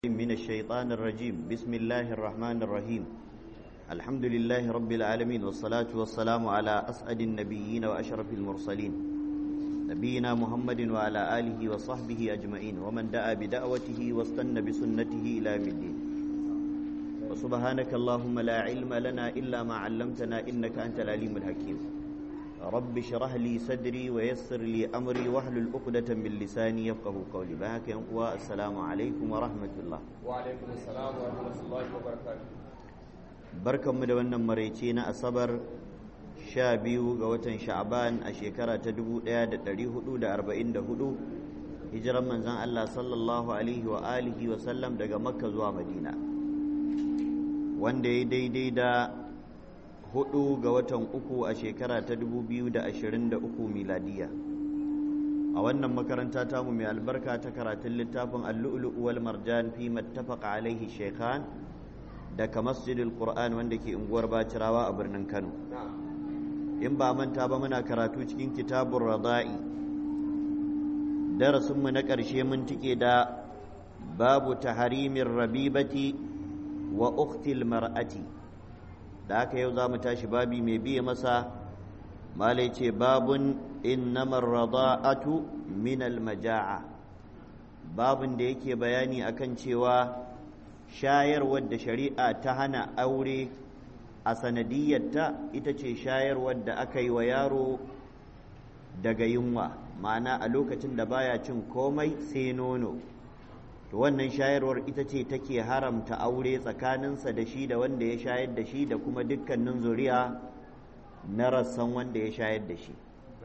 من الشيطان الرجيم بسم الله الرحمن الرحيم الحمد لله رب العالمين والصلاة والسلام على أسعد النبيين وأشرف المرسلين نبينا محمد وعلى آله وصحبه أجمعين ومن دعا بدعوته واستنى بسنته إلى يوم الدين وسبحانك اللهم لا علم لنا إلا ما علمتنا إنك أنت العليم الحكيم رب اشرح لي صدري ويسر لي أمري واحلل عقدة من لساني يفقه قولي بهاك والسلام عليكم ورحمة الله وعليكم السلام ورحمة الله وبركاته barkan mu da wannan maraice na asabar sha biyu ga watan sha'aban a shekara ta 1444 hijiran manzon Allah sallallahu alaihi wa alihi wa sallam daga makka zuwa madina wanda ya daidai da hudu ga watan uku a shekara ta 2023 miladiya a wannan makaranta tamu mai albarka ta karatun littafin al-lu'lu' wal marjan fi mattafaqa alaihi shaykhan daga masjidil qur'an wanda ke unguwar bacirawa a birnin kano in ba manta ba muna karatu cikin kitabun rada'i darasinmu na ƙarshe mun tike da babu taharimin rabibati wa uktil mar'ati da haka yau za mu tashi babi mai biye masa malai ce babun innamar rada'atu min maja'a babun da yake bayani akan cewa shayarwar da shari'a ta hana aure a sanadiyyarta ita ce shayarwar da aka yi wa yaro daga yunwa ma'ana a lokacin da baya cin komai sai nono to wannan shayarwar ita ce take haramta aure tsakaninsa da shi da wanda ya shayar da shi da kuma dukkanin zuriya na rassan wanda ya shayar da shi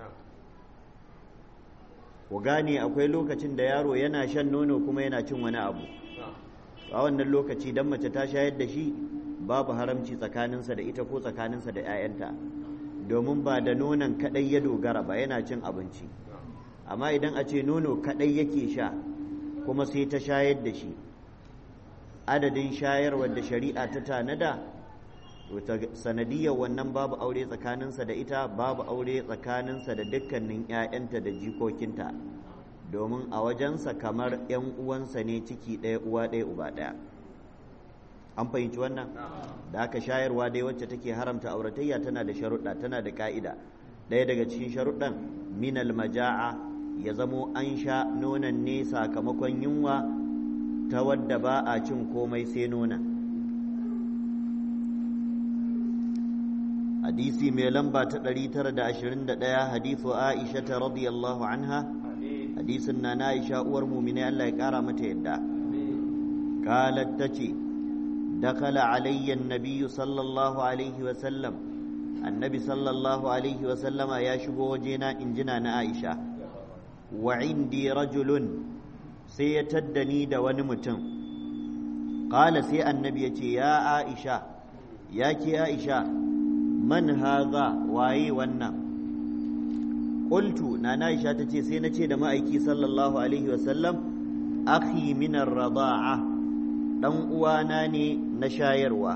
ku gane akwai lokacin da yaro yana shan nono kuma yana cin wani abu a wannan lokaci dan mace ta shayar da shi babu haramci tsakaninsa da ita ko tsakaninsa da 'ya'yanta domin ba da nonon kadai ya dogara ba yana cin abinci amma idan a ce nono kadai yake sha kuma sai ta shayar da shi adadin shayarwar da shari'a ta tanada sanadiyar wannan babu aure tsakaninsa da ita babu aure tsakaninsa da dukkanin 'ya'yanta da jikokinta domin a wajensa kamar 'yan uwansa ne ciki ɗaya uwa ɗaya uba ɗaya an fahimci wannan da aka shayarwa dai wacce take haramta auratayya tana da sharuɗa tana da ƙa'ida ɗaya daga cikin sharuɗan minal maja'a ya zamo an sha nonon ne sakamakon yunwa ta wadda ba a cin komai sai nonon hadisi mai lamba ta 921 hadisu aisha ta radiyallahu anha hadisin na na Aisha uwar mumine Allah ya kara mata yadda qalat tace dakala alayya an-nabiy sallallahu alaihi wa sallam annabi sallallahu alaihi wa sallama ya shigo wajena injina na Aisha wa indi rajulun sai ya taddani da wani mutum qala sai annabi ya ce ya Aisha ya ke Aisha man haza waye wannan qultu na Aisha tace sai nace da ma'aiki sallallahu alaihi wasallam akhi min ar-rada'a dan uwana ne na shayarwa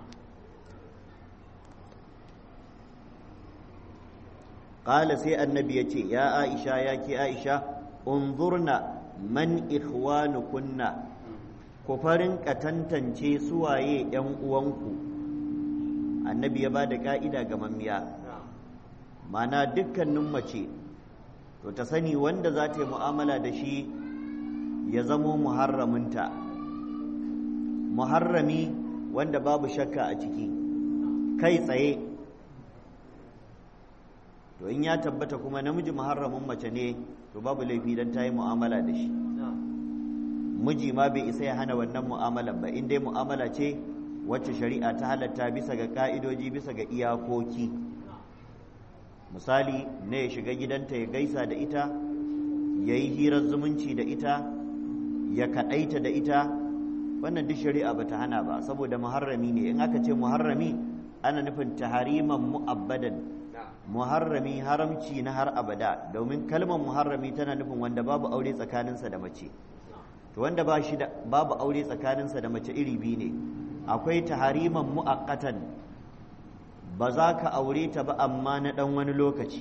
qala sai annabi yace ya Aisha ya ke Aisha unzurna man ikhwanukunna ku farin ka tantance suwaye yan uwanku annabi ya bada ka'ida ga mammiya mana dukkanin mace to ta sani wanda za ta yi mu'amala da shi ya zamo muharraminta muharrami wanda babu shakka a ciki kai tsaye to in ya tabbata kuma namiji muharramin mace ne to babu laifi don ta yi mu'amala da shi miji ma bai isa ya hana wannan mu'amala ba in dai mu'amala ce wacce shari'a ta halatta bisa ga ka'idoji bisa ga iyakoki misali ne ya shiga gidanta ya gaisa da ita ya yi hirar zumunci da ita ya kaɗaita da ita wannan duk shari'a ba ta hana ba saboda muharrami ne in aka ce muharrami ana nufin tahariman mu'abbadan muharrami haramci na har abada domin kalmar muharrami tana nufin wanda babu aure tsakaninsa da mace to wanda ba shi da babu aure tsakaninsa da mace iri biyu ne akwai tahariman mu'aqqatan ba za ka aure ta ba amma na ɗan wani lokaci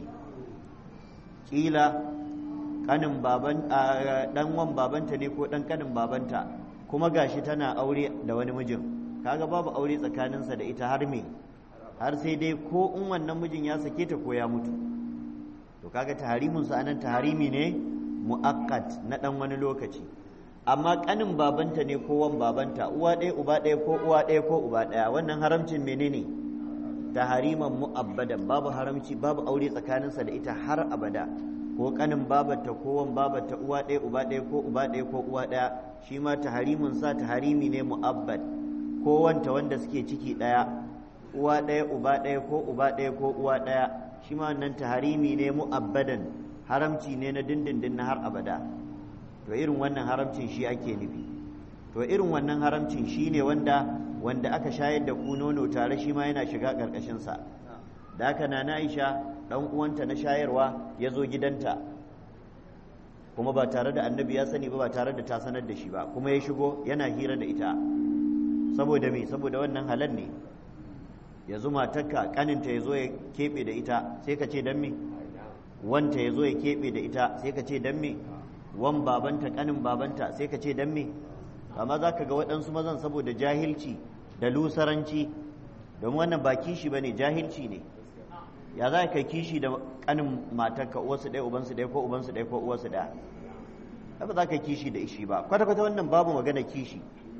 ƙila ƙanin baban ɗan wan babanta ne ko ɗan ƙanin babanta ko kuma gashi tana aure da wani mijin kaga babu aure tsakaninsa da ita har me har sai dai ko in wannan mijin ya sake ta ko ya mutu to kaga taharimin sa anan taharimi ne muaqqat na dan wani lokaci amma kanin babanta ne ko wan babanta uwa ɗaya uba ɗaya ko uwa ɗaya ko uba ɗaya wannan haramcin menene tahariman mu'abbadan babu haramci babu aure tsakaninsa da ita har abada ko kanin babarta ko wan babarta uwa ɗaya uba ɗaya ko uba ɗaya ko uwa ɗaya shi ma taharimin sa taharimi ne mu'abbad ko wanta wanda suke ciki ɗaya uwa ɗaya uba ɗaya ko uba ɗaya ko uwa ɗaya shi ma wannan taharimi ne mu'abbadan haramci ne na dindindin na har abada to irin wannan haramcin shi ake nufi to irin wannan haramcin shi ne wanda wanda aka shayar da ku nono tare shi ma yana shiga ƙarƙashinsa da haka na Aisha ɗan uwanta na shayarwa ya zo gidanta kuma ba tare da annabi ya sani ba ba tare da ta sanar da shi ba kuma ya shigo yana hira da ita saboda me saboda wannan halal ne ya zo matarka kaninta ya zo ya keɓe da ita sai ka ce dan me wanta ya zo ya keɓe da ita sai ka ce dan me wan babanta kanin babanta sai ka ce dan me amma za ka ga waɗansu mazan saboda jahilci da lusaranci domin wannan ba kishi ba ne jahilci ne ya za ka kishi da kanin matarka uwarsu ɗaya ubansu ɗaya ko ubansu ɗaya ko uwarsu ɗaya ba za ka kishi da ishi ba kwata-kwata wannan babu magana kishi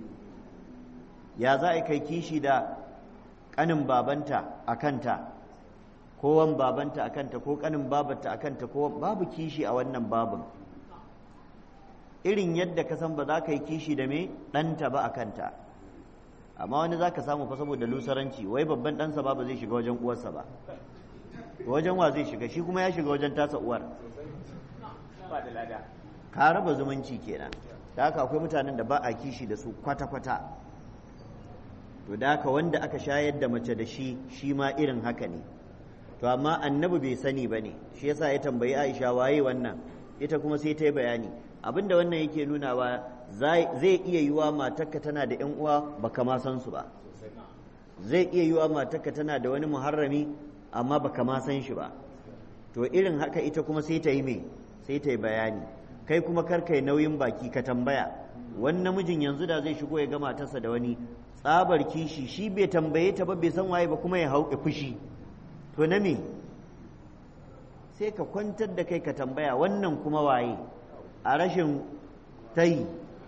ya za a kai kishi da kanin babanta a kanta ko wan babanta a kanta ko kanin babanta a kanta ko babu kishi a wannan babin irin yadda ka san ba za ka yi kishi da me ɗanta ba a kanta amma wani za ka samu fa saboda lusaranci wai babban ɗansa ba ba zai shiga wajen uwarsa ba wajen wa zai shiga shi kuma ya shiga wajen tasa uwar ka raba zumunci kenan da haka akwai mutanen da ba a kishi da su kwata-kwata to da haka wanda aka shayar da mace da shi shi ma irin haka ne to amma annabi bai sani ba ne shi yasa ya tambayi aisha waye wannan ita kuma sai ta yi bayani abinda wannan yake nunawa zai iya yiwa matarka tana da yan uwa baka ma san su ba zai iya yiwa matarka tana da wani muharrami amma baka ma san shi ba to irin haka ita kuma sai ta yi me sai ta yi bayani kai kuma kar kai nauyin baki ka tambaya wani namijin yanzu da zai shigo ya ga matarsa da wani tsabar kishi shi bai tambaye ta ba bai san waye ba kuma ya hauke fushi to na me sai ka kwantar da kai ka tambaya wannan kuma waye a rashin tayi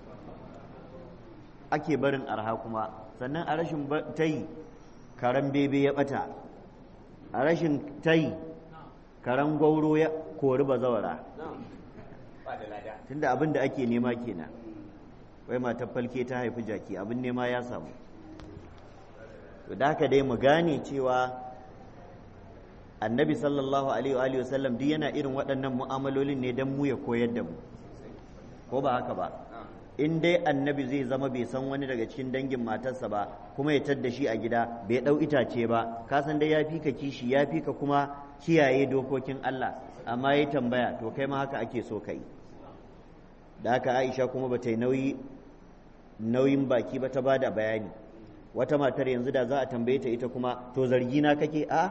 ake barin arha kuma sannan a rashin tayi karen bebe ya bata a rashin tayi karen gauro ya kori bazawara tunda abin da ake nema kenan wai matar falke ta haifi jaki abin nema ya samu to da haka dai mu gane cewa annabi sallallahu alaihi wa sallam duk yana irin waɗannan mu'amalolin ne don mu ya koyar da mu ko ba haka ba in dai annabi zai zama bai san wani daga cikin dangin matarsa ba kuma ya tadda shi a gida bai ɗau itace ba ka san dai ya fi ka kishi ya fi ka kuma kiyaye dokokin Allah amma ya tambaya to kai ma haka ake so kai da haka Aisha kuma ba ta yi nauyi nauyin baki ba ta ba da bayani wata matar yanzu da za a tambaye ta ita kuma to zargi na kake a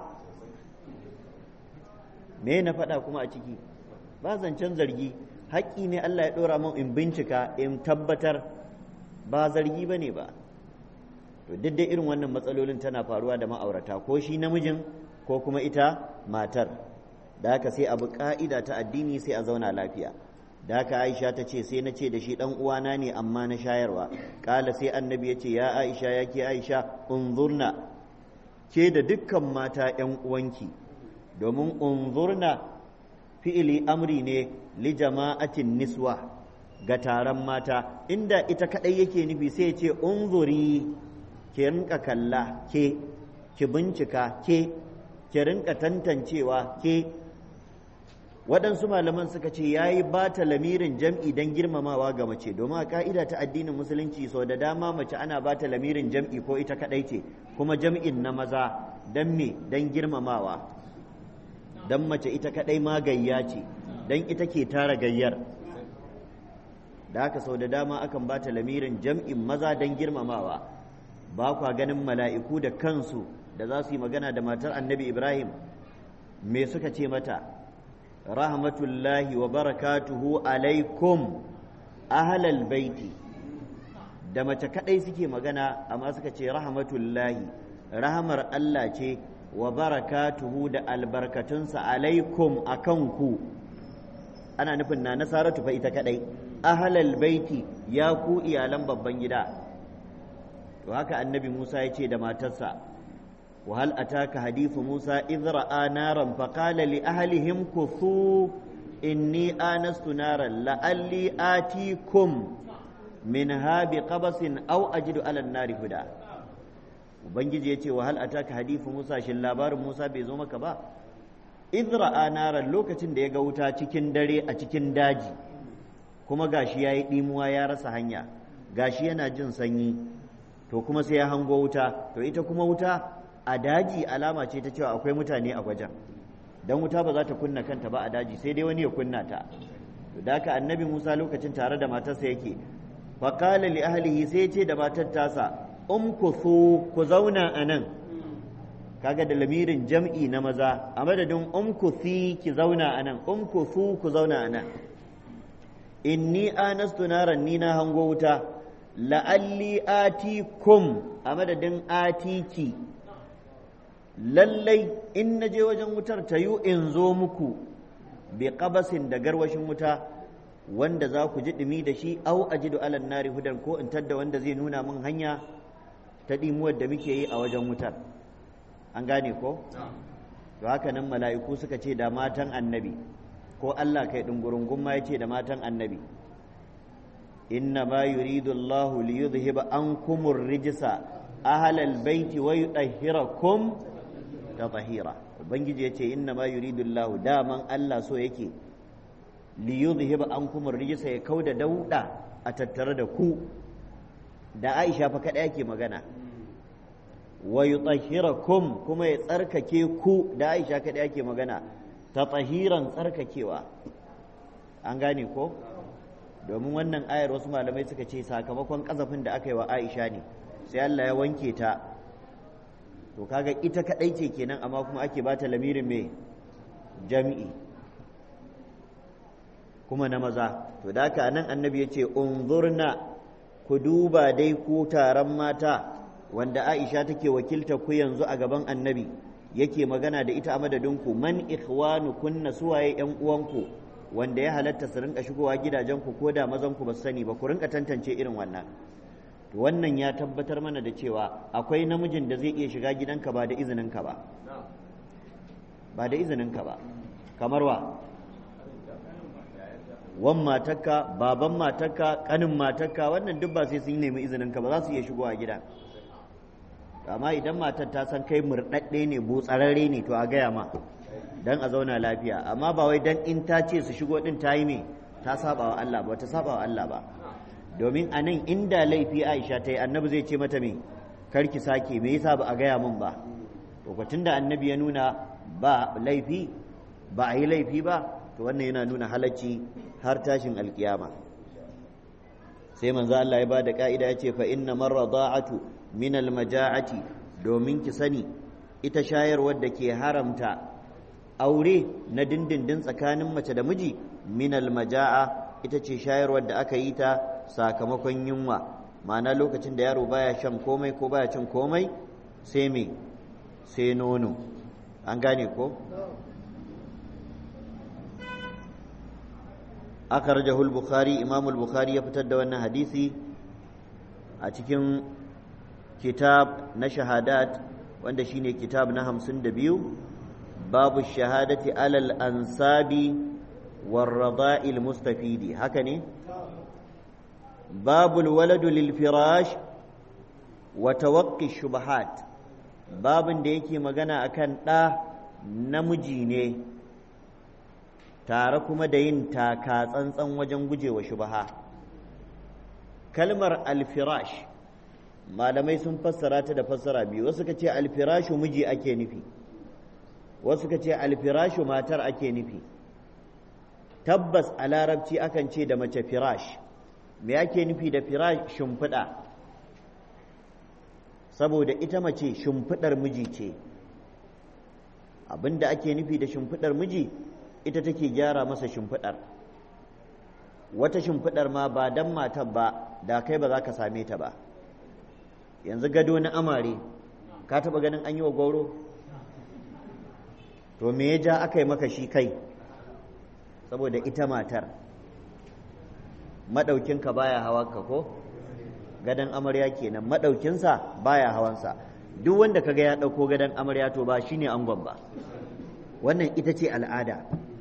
me na faɗa kuma a ciki ba zancen zargi haƙƙi ne Allah ya ɗora min in bincika in tabbatar ba zargi ba ne ba to duk dai irin wannan matsalolin tana faruwa da ma'aurata ko shi namijin ko kuma ita matar da haka sai abu ƙa'ida ta addini sai a zauna lafiya da haka aisha ta ce sai na ce da shi ɗan uwana ne amma na shayarwa ƙala sai annabi ya ce ya aisha ya ke aisha unzurna ke da dukkan mata ‘yan uwanki domin unzurna fi'ili amri ne li jama'atin niswa ga taron mata inda ita kaɗai yake nufi sai ce unzuri ki rinka kalla ke ki bincika ke ki rinka tantancewa ke waɗansu malaman suka ce ya yi ba ta lamirin jam'i don girmamawa ga mace domin a ka'ida ta addinin musulunci sau da dama mace ana ba ta lamirin jam'i ko ita kaɗai ce kuma jam'in na maza don me don girmamawa don mace ita kaɗai ma gayya ce don ita ke tara gayyar da haka sau da dama akan ba ta lamirin jam'in maza don girmamawa ba kwa ganin mala'iku da kansu da za su yi magana da matar annabi ibrahim me suka ce mata rahmatullahi wa barakatuhu alaikum ahlal baiti da mace kadai suke magana amma suka ce rahmatullahi rahamar Allah ce wa barakatuhu da albarkatunsa alaikum akan ku ana nufin na nasaratu fa ita kadai ahlal baiti ya ku iyalan babban gida to haka annabi Musa ya ce da matarsa wa hal ataka hadithu Musa idh ra'a naran fa qala li ahlihim kuthu inni anastu naran la'alli atikum minha biqabasin aw ajidu ala an-nari huda ubangiji ya ce wa hal ataka hadithu Musa shin labarin Musa bai zo maka ba idh ra'a naran lokacin da ya ga wuta cikin dare a cikin daji kuma gashi yayi dimuwa ya rasa hanya gashi yana jin sanyi to kuma sai ya hango wuta to ita kuma wuta a daji alama ce ta cewa akwai mutane a wajen dan wuta ba za ta kunna kanta ba a daji sai dai wani ya kunna ta to da haka annabi Musa lokacin tare da matarsa yake fa qala li ahlihi sai ya ce da matar tasa umkuthu ku zauna anan kaga da lamirin jam'i na maza a madadin umkuthi ki zauna anan umkuthu ku zauna anan inni anastu naran ni na hango wuta la'alli atikum a madadin atiki lallai in na je wajen wutar ta yi in zo muku bi qabasin da garwashin wuta wanda za ku ji ɗumi da shi au ajidu alan nari hudan ko in tadda wanda zai nuna min hanya ta ɗimuwar da muke yi a wajen wutar an gane ko to haka nan mala'iku suka ce da matan annabi ko Allah kai ɗungurungun ma ya ce da matan annabi inna ma yuridu Allah li yudhhiba ankum ar-rijsa ahla al-bayt wa yutahhirakum tatahira ubangiji yace inna ma yuridu Allah daman Allah so yake li yudhhiba ankum ar-rijsa ya kauda dauda a tattare da ku da Aisha fa kada yake magana wa yutahhirakum kuma ya tsarkake ku da Aisha kada yake magana tatahiran tsarkakewa an gane ko domin wannan ayar wasu malamai suka ce sakamakon kazafin da aka yi wa Aisha ne sai Allah ya wanke ta to kaga ita kadai ce kenan amma kuma ake bata lamirin mai jami'i kuma na maza to da haka nan annabi ya ce unzurna ku duba dai ku taron mata wanda Aisha take wakilta ku yanzu a gaban annabi yake magana da ita a madadinku man ikhwanu kunna suwaye yan uwanku wanda ya halatta su rinka shigowa gidajenku ko da mazanku ba su sani ba ku rinka tantance irin wannan to wannan ya tabbatar mana da cewa akwai namijin da zai iya shiga gidanka ba da izininka ba ba da izininka ba kamar wa wan matarka baban matarka kanin matarka wannan duk ba sai sun nemi izininka ba za su iya shigowa gida amma idan matar ta san kai murɗaɗɗe ne botsararre ne to a gaya ma dan a zauna lafiya amma ba wai dan in ta ce su shigo din ta yi me ta saba wa Allah ba ta saba wa Allah ba domin a nan inda laifi Aisha ta yi annabi zai ce mata me karki sake me yasa ba a gaya min ba lokacin da annabi ya nuna ba laifi ba a yi laifi ba to wannan yana nuna halacci har tashin alkiyama sai manzo Allah ya ba da ka'ida ya ce fa inna marrada'atu min almaja'ati domin ki sani ita shayarwar da ke haramta aure na dindindin tsakanin mace da miji min almaja'a ita ce shayarwar da aka yi ta sakamakon yunwa ma'ana lokacin da yaro baya shan komai ko baya cin komai sai me sai nono an gane ko akhrajahu al-bukhari imam al-bukhari ya fitar da wannan hadisi a cikin kitab na shahadat wanda shine kitab na hamsin da biyu babu shahadati alal ansabi warrada'il mustafidi haka ne babul waladu lil firash wa tawaqqi shubahat babin da yake magana akan ɗa namiji ne tare kuma da yin taka tsantsan wajen gujewa shubaha kalmar alfirash malamai sun fassara ta da fassara biyu wasu ka ce alfirashu miji ake nufi wasu ka ce alfirashu matar ake nufi tabbas a larabci akan ce da mace firash me ake nufi da firash shimfiɗa saboda ita mace shimfiɗar miji ce abinda ake nufi da shimfiɗar miji ita take gyara masa shimfiɗar wata shimfiɗar ma ba dan matar ba da kai ba za ka same ta ba yanzu gado na amare ka taɓa ganin an yi wa goro to me ya ja aka yi maka shi kai saboda ita matar maɗaukinka baya hawanka ko gadon amarya kenan maɗaukinsa baya hawansa duk wanda kaga ya ɗauko gadon amarya to ba shine angon ba wannan ita ce al'ada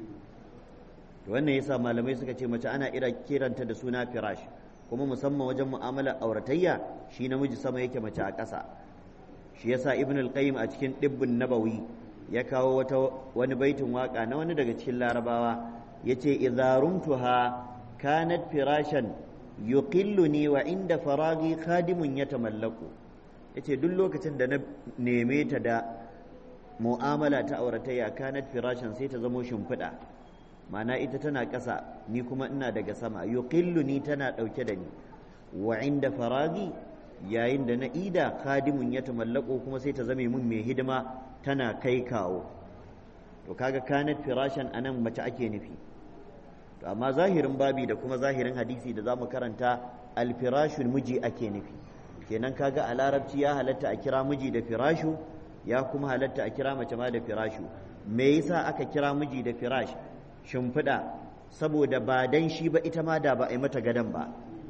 wannan yasa malamai suka ce mace ana ira kiranta da suna firash kuma musamman wajen mu'amalar auratayya shi namiji sama yake mace a ƙasa shi yasa ibn al-qayyim a cikin dibbin nabawi ya kawo wata wani baitin waka na wani daga cikin larabawa yace idza rumtuha kanat firashan yuqilluni wa inda faragi khadimun yatamallaku yace duk lokacin da na neme ta da mu'amala ta auratayya kanat firashan sai ta zamo shimfiɗa ma'ana ita tana ƙasa ni kuma ina daga sama yuqilluni tana ɗauke da ni wa inda faragi yayin da na ida khadimun ya tamallako kuma sai ta zame mun mai hidima tana kai kawo to kaga kanat firashan anan mace ake nufi to amma zahirin babi da kuma zahirin hadisi da zamu karanta alfirashul miji ake nufi kenan kaga a larabci ya halatta a kira miji da firashu ya kuma halatta a kira mace ma da firashu me yasa aka kira miji da firash shimfiɗa saboda ba dan shi ba ita ma da ba a yi mata gadon ba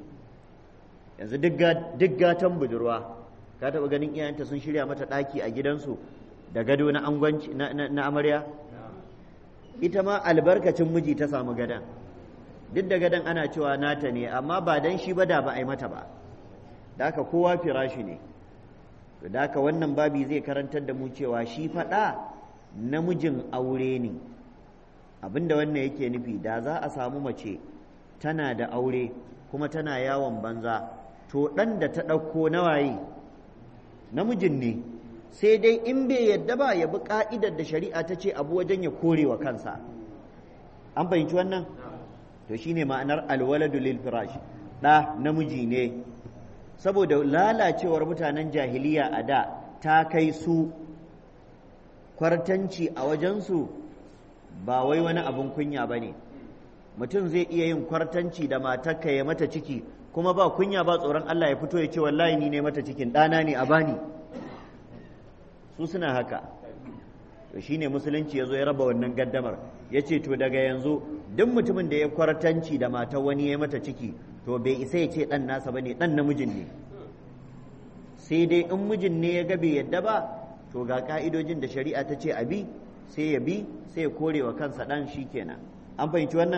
yanzu duk gatan budurwa ka taɓa ganin iyayenta sun shirya mata ɗaki a gidansu da gado na angwanci na amarya ita ma albarkacin miji ta samu gadon duk da gadon ana cewa nata ne amma ba dan shi ba da ba a yi mata ba da haka kowa firashi ne da haka wannan babi zai karantar da mu cewa shi faɗa namijin aure ne abinda wannan yake nufi da za a samu mace tana da aure kuma tana yawon banza to ɗan da ta ɗauko nawaye namijin ne sai dai in bai yadda ba ya bi ƙa'idar da shari'a ta ce abu wajen ya kore wa kansa an fahimci wannan to shine ma'anar alwaladu lil firash ɗa namiji ne saboda lalacewar mutanen jahiliya a da ta kai su kwartanci a wajensu ba wai wani abin kunya ba ne mutum zai iya yin kwartanci da matarka ya mata ciki kuma ba kunya ba tsoron Allah ya fito ya ce wallahi ni ne mata cikin ɗana ne a bani su suna haka to shine musulunci ya zo ya raba wannan gaddamar ya ce to daga yanzu duk mutumin da ya kwartanci da matar wani ya mata ciki to bai isa ya ce ɗan nasa ba ne ɗan namijin ne sai dai in mijin ne ya ga bai yadda ba to ga ka'idojin da shari'a ta ce a bi sai ya bi sai ya kore wa kansa ɗan shi kenan an fahimci wannan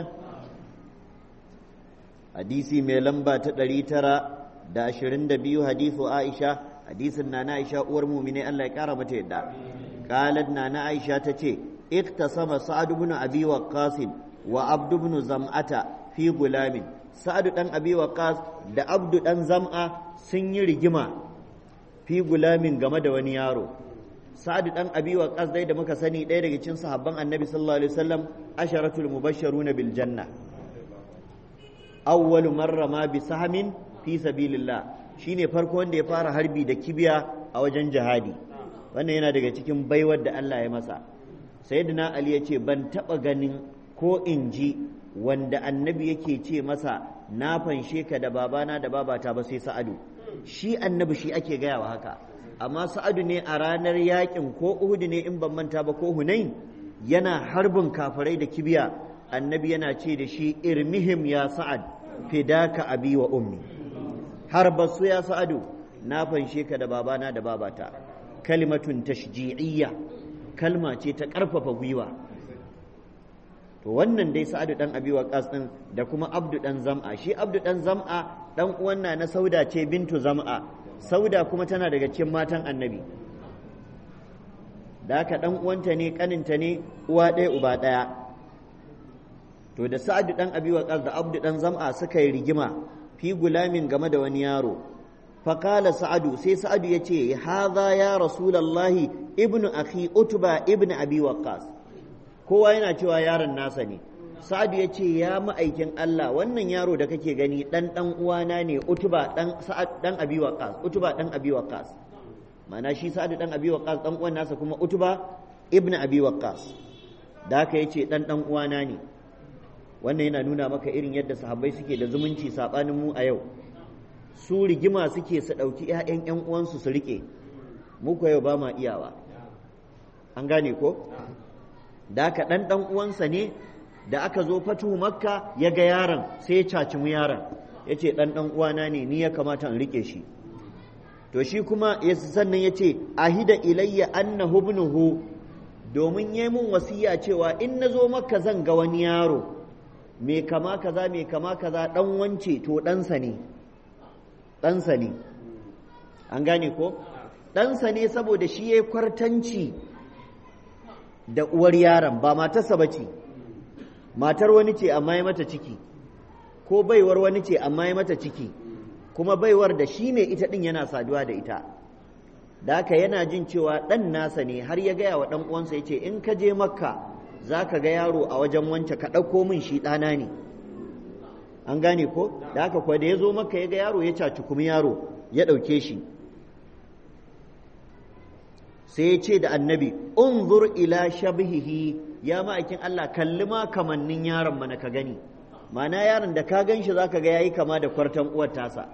hadisi mai lamba ta ɗari tara da ashirin da biyu hadisu aisha hadisin na aisha uwar mumine Allah ya ƙara mata yadda qalat na na aisha ta ce iktasama sa'ad ibn abi waqqas wa abd ibn zam'ata fi gulamin sa'ad dan abi waqqas da abdu dan zam'a sun yi rigima fi gulamin game da wani yaro sa'ad dan abi waqas dai da muka sani ɗaya daga cikin sahabban annabi sallallahu alaihi wasallam asharatul mubashsharuna bil janna awwalu marra ma bi sahmin fi sabilillah shine farko wanda ya fara harbi da kibiya a wajen jihadi wannan yana daga cikin baiwar da Allah ya masa sayyidina ali ya ce ban taba ganin ko in ji wanda annabi yake ce masa na fanshe ka da babana da babata ba sai sa'adu shi annabi shi ake gaya wa haka amma sa'adu ne a ranar yakin ko uhudu ne in ban manta ba ko hunain yana harbin kafirai da kibiya annabi yana ce da shi irmihim ya sa'ad fidaka abi wa ummi har basu ya sa'adu na fanshe ka da babana da babata kalimatun tashji'iyya kalma ce ta ƙarfafa gwiwa to wannan dai sa'adu dan abi waqas din da kuma abdu dan zam'a shi abdu dan zam'a dan uwan na sauda ce bintu zam'a sauda kuma tana daga cikin matan annabi da haka dan uwanta ne kaninta ne uwa ɗaya uba ɗaya to da sa'adu dan abi waqas da abdu dan zam'a suka yi rigima fi gulamin game da wani yaro faqala sa'adu sai sa'adu yace hadha ya rasulullahi ibnu akhi utba ibnu abi waqas kowa yana cewa yaron nasa ne sa'adu yace ya ma'aikin Allah wannan yaro da kake gani dan dan uwana ne utba dan sa'ad dan abi waqas utba dan abi waqas ma'ana shi sa'adu dan abi waqas dan uwan nasa kuma utba ibnu abi waqas da haka yace dan dan uwana ne wannan yana nuna maka irin yadda sahabbai suke da zumunci saɓanin mu a yau su rigima suke su ɗauki 'ya'yan 'yan uwansu su riƙe mu ko yau ba ma iyawa an gane ko da aka ɗan ɗan uwansa ne da aka zo fatu makka ya ga yaron sai ya caci mu yaron ya ce ɗan ɗan uwana ne ni ya kamata in riƙe shi to shi kuma sannan ya ce ahida ilayya anna hubnuhu domin yi mun wasiya cewa in na zo makka zan ga wani yaro mai kama kaza mai kama kaza ɗan wance to ɗansa ne ɗansa ne an gane ko ɗansa ne saboda shi ya kwartanci da uwar yaron ba matarsa ba ce matar wani ce amma ya mata ciki ko baiwar wani ce amma ya mata ciki kuma baiwar da shi ne ita ɗin yana saduwa da ita da haka yana jin cewa ɗan nasa ne har ya gaya wa ɗan uwansa ya ce in ka je makka za ka ga yaro a wajen wance ka ɗauko min shi ɗana ne an gane ko da haka kuwa da ya zo makka ya ga yaro ya caci kuma yaro ya ɗauke shi sai ya ce da annabi unzur ila shabihihi ya ma'aikin Allah kalli ma kamannin yaron mana ka gani mana yaron da ka gan shi za ka ga yayi kama da kwartan uwar tasa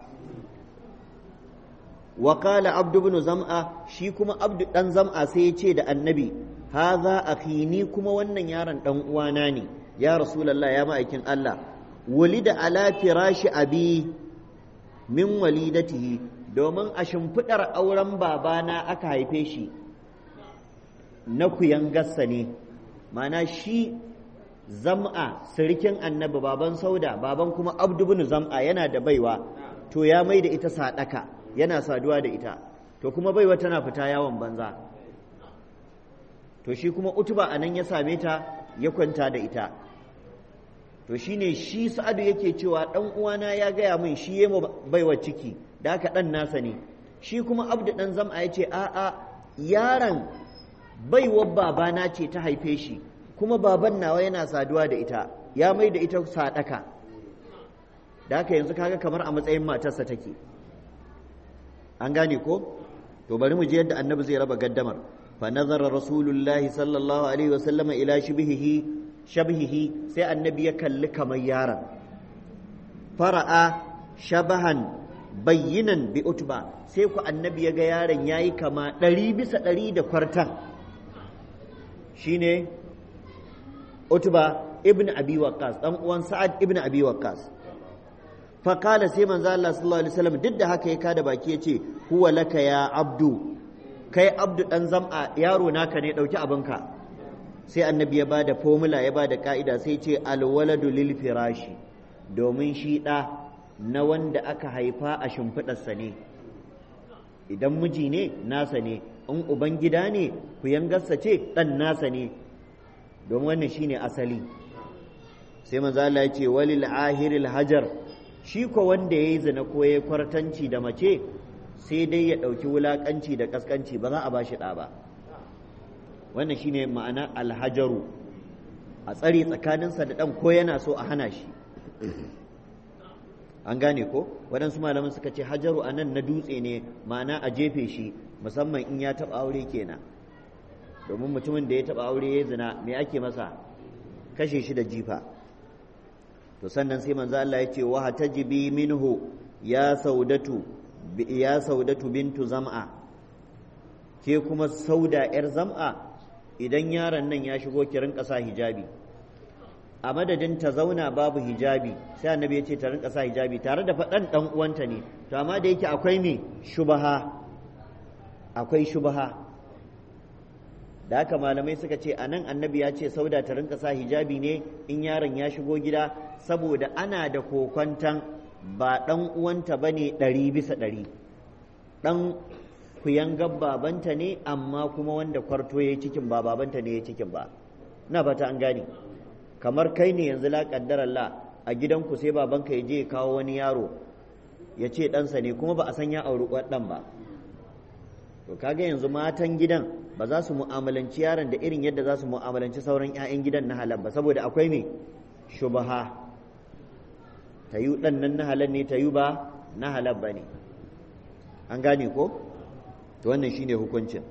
wa qala abdu ibn zam'a shi kuma abdu dan zam'a sai ya ce da annabi haza akhi ni kuma wannan yaron dan uwana ne ya rasulullah ya ma'aikin Allah walida ala firashi abi min walidatihi domin a shimfiɗar auren babana aka haife shi na kuyangarsa ne mana shi zam'a sirikin annabi baban sauda baban kuma abdu bin zam'a yana da baiwa to ya mai da ita sadaka yana saduwa da ita to kuma baiwa tana fita yawon banza to shi kuma utuba a nan ya same ta ya kwanta da ita to shine shi sa'adu yake cewa ɗan uwana ya gaya min shi ya baiwa ciki da haka ɗan nasa ne shi kuma abdu ɗan zam'a ya ce a'a yaron baiwar babana ce ta haife shi kuma baban nawa yana saduwa da ita ya mai da ita sadaka da haka yanzu kaga kamar a matsayin matarsa take an gane ko to bari mu je yadda annabi zai raba gaddamar fa nazara rasulullahi sallallahu alaihi wasallam ila shibhihi shabhihi sai annabi ya kalli kamar yaron fara'a shabahan bayyinan bi utba sai ku annabi ya ga yaron yayi kama ɗari bisa ɗari da kwartan shine utba ibn abi waqqas dan uwan sa'ad ibn abi waqqas fa qala sai manzo Allah sallallahu alaihi wasallam duk da haka ya kada baki yace huwa laka ya abdu kai abdu dan zam'a yaro naka ne dauki abinka sai annabi ya bada formula ya bada ka'ida sai ce alwaladu lil firashi domin shi da na wanda aka haifa a shimfiɗarsa ne idan miji ne nasa ne in uban gida ne ku yangarsa ce ɗan nasa ne don wannan shine asali sai manzo Allah ya ce walil ahiril hajar shi ko wanda yayi zina ko yayi kwartanci da mace sai dai ya ɗauki wulakanci da kaskanci ba za a bashi ɗa ba wannan shine ma'ana alhajaru a tsare tsakaninsa da ɗan ko yana so a hana shi an gane ko waɗansu malaman suka ce hajaru a nan na dutse ne ma'ana a jefe shi musamman in ya taɓa aure kenan domin mutumin da ya taɓa aure ya zina me ake masa kashe shi da jifa to sannan sai manzo Allah ya ce wa hatajibi minhu ya saudatu ya saudatu bintu zam'a ke kuma sauda yar zam'a idan yaron nan ya shigo ki rinka sa hijabi a madadin ta zauna babu hijabi sai annabi ya ce ta rinka sa hijabi tare da faɗan ɗan uwanta ne to amma da yake akwai me shubaha akwai shubaha da haka malamai suka ce a nan annabi ya ce sauda ta rinka sa hijabi ne in yaron ya shigo gida saboda ana da kokwantan ba ɗan uwanta ba ne ɗari bisa ɗari ɗan kuyangar babanta ne amma kuma wanda kwarto ya yi cikin ba babanta ne ya yi cikin ba na fata an gane kamar kai ne yanzu la la a gidanku sai babanka ya je ya kawo wani yaro ya ce ɗansa ne kuma ba a san ya auri ɗan ba to kaga yanzu matan gidan ba za su mu'amalanci yaron da irin yadda za su mu'amalanci sauran 'ya'yan gidan na halal ba saboda akwai me shubaha ta yi ɗan nan na halal ne ta yi ba na halal ba ne an gane ko to wannan shine hukuncin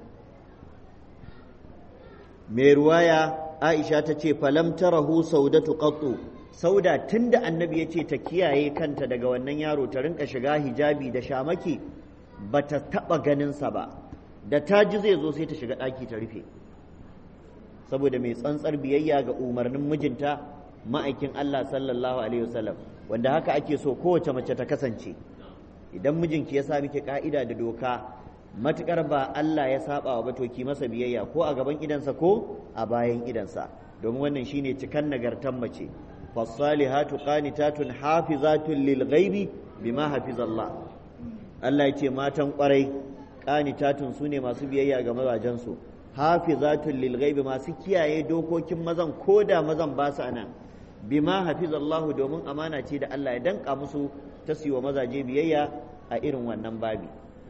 mai ruwaya aisha ta ce falam tarahu saudatu qattu sauda tun da annabi ya ce ta kiyaye kanta daga wannan yaro ta rinka shiga hijabi da shamaki ba ta taɓa ganinsa ba da ta ji zai zo sai ta shiga ɗaki ta rufe saboda mai tsantsar biyayya ga umarnin mijinta ma'aikin Allah sallallahu alaihi wasallam wanda haka ake so kowace mace ta kasance idan mijinki ya sa miki ka'ida da doka matukar ba Allah ya saba wa to ki masa biyayya ko a gaban idansa ko a bayan idansa domin wannan shine cikan nagartan mace fasalihatu qanitatun hafizatun lil ghaibi bima hafizallah Allah ya ce matan kwarai qanitatun sune masu biyayya ga mazajensu hafizatun lil ghaibi masu kiyaye dokokin mazan koda mazan ba su anan bima hafizallahu domin amana ce da Allah ya danka musu ta siwa mazaje biyayya a irin wannan babi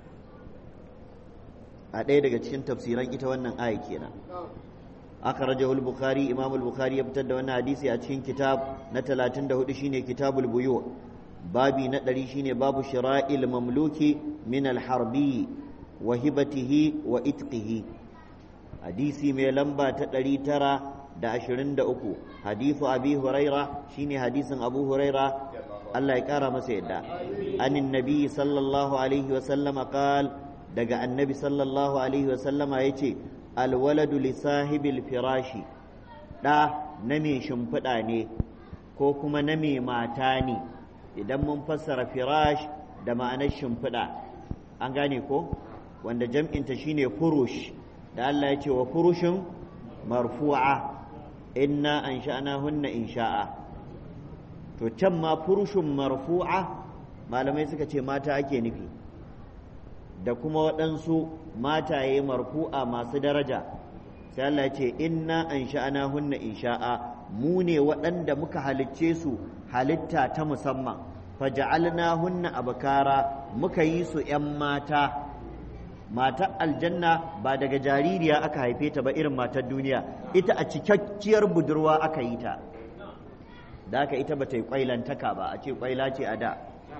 a ɗaya daga cikin tafsiran ita wannan aya kenan akhrajahu al-bukhari imam al-bukhari ya fitar da wannan hadisi a cikin kitab na 34 shine kitabul buyu babi na 100 shine babu shira'il mamluki min al-harbi wa hibatihi wa itqihi hadisi mai lamba ta 923 hadithu abi huraira shine hadisin abu huraira Allah ya kara masa yadda anin nabi sallallahu alaihi wa sallama qal daga annabi sallallahu alaihi wa sallama yace alwaladu li sahibil firashi ɗa na mai shimfiɗa ne ko kuma na mai mata ne idan mun fassara firash da ma'anar shimfiɗa an gane ko wanda jam'inta shine furush da Allah ya ce wa furushin marfu'a inna an sha'ana hunna insha'a to can ma furushin marfu'a malamai suka ce mata ake nufi da kuma waɗansu mataye marfu'a masu daraja sai Allah ya ce inna an sha'ana hunna insha'a mu ne waɗanda muka halicce su halitta ta musamman faja'alna hunna abkara muka yi su ‘yan mata matar aljanna ba daga jaririya aka haife ta ba irin matar duniya ita a cikakkiyar budurwa aka yi ta da aka ita ba ta yi kwailantaka ba a ce kwaila ce a da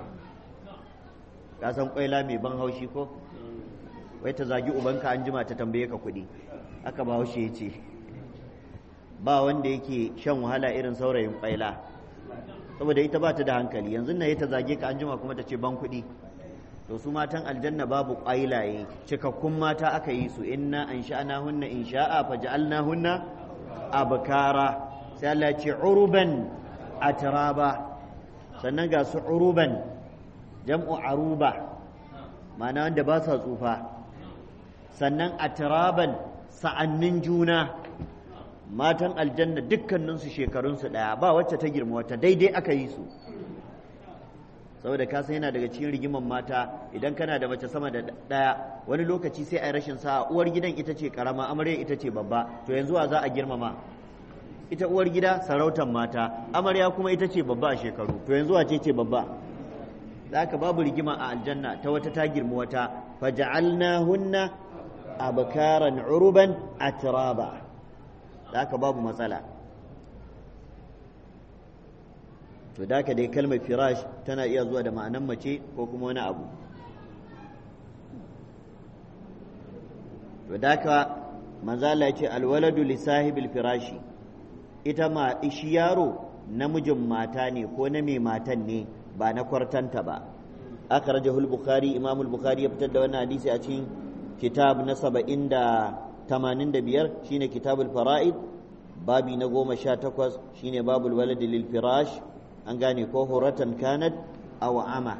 ka san kwaila mai ban haushi ko wai ta zagi ubanka an jima ta tambaye ka kuɗi aka ba haushe ya ce ba wanda yake shan wahala irin saurayin kwaila saboda ita ba ta da hankali yanzu na ta zage ka an jima kuma ta ce ban kuɗi to su matan aljanna babu kwailaye cikakkun mata aka yi su inna an sha'ana hunna in sha'a fa ja'alna hunna abkara sai Allah ya ce uruban atraba sannan ga su uruban jam'u aruba ma'ana wanda ba sa tsufa sannan a turaban sa'annin juna matan aljanna dukkaninsu shekarunsu ɗaya ba wacce ta girma wata daidai aka yi su saboda ka san yana daga cikin rigiman mata idan kana da mace sama da ɗaya wani lokaci sai a yi rashin sa'a uwar gidan ita ce karama amarya ita ce babba to yanzu wa za a girmama ita uwar gida sarautar mata amarya kuma ita ce babba a shekaru to yanzu wace ce babba haka babu rigima a aljanna ta wata ta girma wata faja'alnahunna abkaran uruban atraba haka babu matsala to da dai kalmar firash tana iya zuwa da ma'anan mace ko kuma wani abu to da ka manzala ya ce alwaladu li sahibil firashi ita ma shi yaro namijin mata ne ko na mai matan ne ba na kwartanta ba aka raja bukhari imam bukhari ya fitar da wannan hadisi a cikin kitab na saba'in da tamanin da biyar shine kitabul fara'id babi na goma sha takwas shine babul waladi lil firash an gane ko horatan kanat aw ama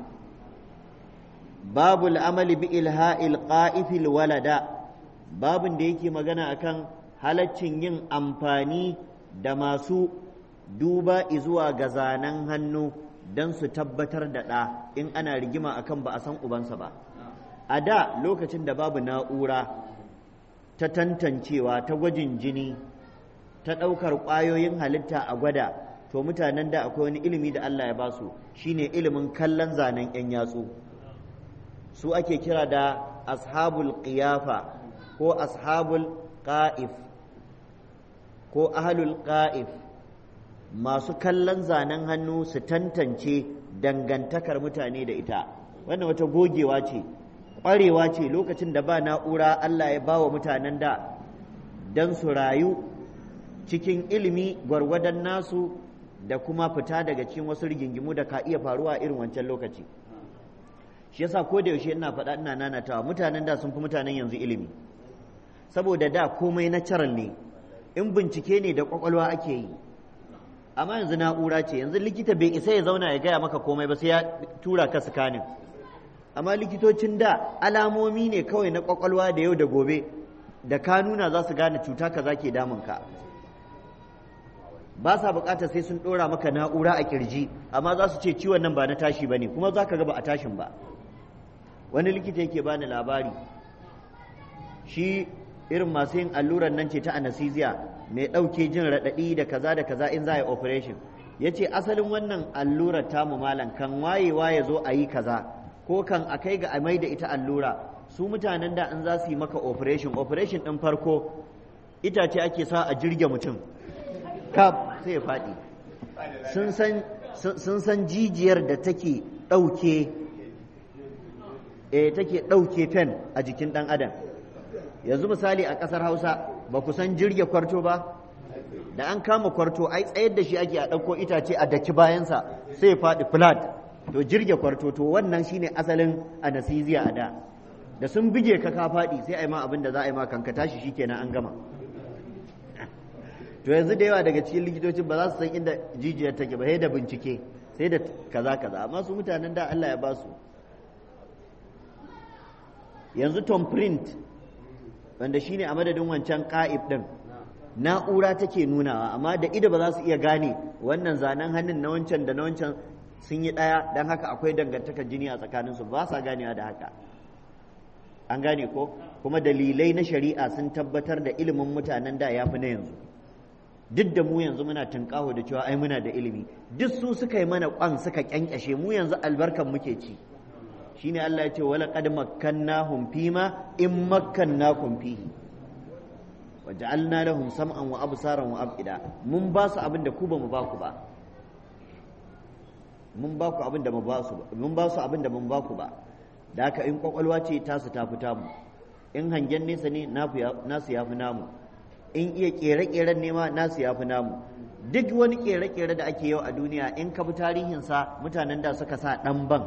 babul amali bi ilha'il qa'ifil walada babin da yake magana akan halaccin yin amfani da masu duba zuwa ga zanen hannu don su tabbatar da ɗa in ana rigima akan ba a san ubansa ba a da lokacin da babu na'ura ta tantancewa ta gwajin jini ta ɗaukar ƙwayoyin halitta a gwada to mutanen da akwai wani ilimi da Allah ya basu shine ilimin kallon zanen 'yan yatsu su ake kira da ashabul qiyafa ko ashabul qa'if ko ahlul qa'if masu kallon zanen hannu su tantance dangantakar mutane da ita wannan wata gogewa ce ƙwarewa ce lokacin da ba na'ura Allah ya ba wa mutanen da don su rayu cikin ilimi gwargwadon nasu da kuma fita daga cikin wasu rigingimu da ka iya faruwa irin wancan lokaci shi yasa ko da yaushe ina faɗa ina nanatawa mutanen da sun fi mutanen yanzu ilimi saboda da komai natural ne in bincike ne da kwakwalwa ake yi amma yanzu na'ura ce yanzu likita bai isa ya zauna ya gaya maka komai ba sai ya tura ka sikanin amma likitocin da alamomi ne kawai na kwakwalwa da yau da gobe da ka nuna za su gane cuta kaza ke damunka ba sa bukatar sai sun dora maka na'ura a kirji amma za su ce ciwon nan ba na tashi ba ne kuma za ka ga ba a tashin ba wani likita yake bani labari shi irin masu yin allurar nan ce ta anesthesia mai ɗauke jin raɗaɗi da kaza da kaza in za a yi operation ya ce asalin wannan allurar tamu malam kan wayewa ya zo a yi kaza ko kan a kai ga a mai da ita allura su mutanen da in za su yi maka operation operation ɗin farko itace ake sa a jirge mutum kaf sai ya faɗi sun san jijiyar da take ɗauke eh take ɗauke fen a jikin ɗan adam yanzu misali a ƙasar hausa ba ku san jirge kwarto ba da an kama kwarto ai tsayar da shi ake a ɗauko itace a daki bayansa sai ya faɗi flat to jirge kwarto to wannan shine asalin anesthesia a da da sun bige ka ka faɗi sai a yi ma abin da za a yi ma kanka tashi shikenan an gama to yanzu da yawa daga cikin likitocin ba za su san inda jijiyar take ba sai da bincike sai da kaza kaza amma su mutanen da Allah ya ba su yanzu tom print wanda shine a madadin wancan ka'ib din na'ura take nunawa amma da ido ba za su iya gane wannan zanen hannun na wancan da na wancan sun yi ɗaya don haka akwai dangantakar jini a tsakaninsu ba sa ganewa da haka an gane ko kuma dalilai na shari'a sun tabbatar da ilimin mutanen da ya fi na yanzu duk da mu yanzu muna tunƙaho da cewa ai muna da ilimi duk su suka yi mana kwan suka kyankyashe mu yanzu albarkan muke ci shine Allah ya ce wala qad makkannahum fima in makkannakum fihi wa ja'alna lahum sam'an wa absaran wa af'ida mun ba su abin da ku ba mu ba ku ba mun ba ku abin da mu ba su mun ba su abin da mun ba ku ba da haka in kwakwalwa ce tasu ta fita mu in hangen nesa ne nasu ya fi namu in iya kere-keren nema nasu ya fi namu duk wani kere-kere da ake yau a duniya in ka bi tarihinsa mutanen da suka sa ɗan ban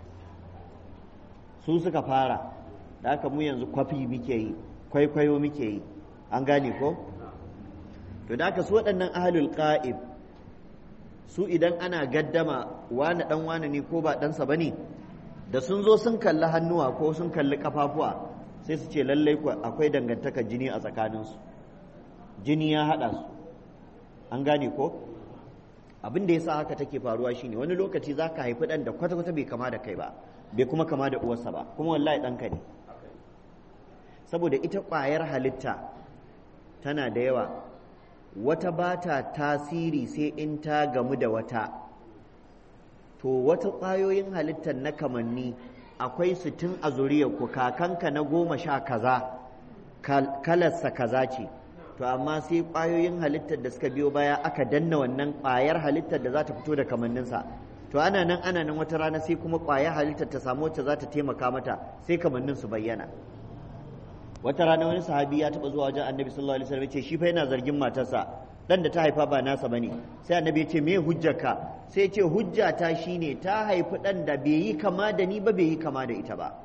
su suka fara da haka mu yanzu kwafi muke yi kwaikwayo muke yi an gane ko to da haka su waɗannan ahalul qa'ib su idan ana gaddama wani ɗan wani ne ko ba ɗansa ba ne da sun zo sun kalli hannuwa ko sun kalli kafafuwa sai su ce lallai akwai dangantakar jini a tsakaninsu jini ya haɗa su an gane ko abin da ya sa haka take faruwa shine wani lokaci za ka haifi ɗan da kwata-kwata bai kama da kai ba bai kuma kama da uwarsa ba kuma wallahi ɗanka ne saboda ita ƙwayar halitta tana da yawa wata ba ta tasiri sai in ta gamu da wata to wata ƙwayoyin halittar na kamanni akwai su tun a ku kakanka na goma sha kaza kalarsa kaza ce to amma sai ƙwayoyin halittar da suka biyo baya aka danna wannan ƙwayar halittar da za ta fito da kamanninsa to ana nan ana nan wata rana sai kuma ƙwayar halittar ta samu wacce za ta taimaka mata sai kamannin su bayyana wata rana wani sahabi ya taɓa zuwa wajen annabi sallallahu alaihi wasallam ya ce shi fa yana zargin matarsa dan da ta haifa ba nasa bane sai annabi ya ce me hujjarka sai ya ce hujjata shine ta haifi dan da bai yi kama da ni ba bai yi kama da ita ba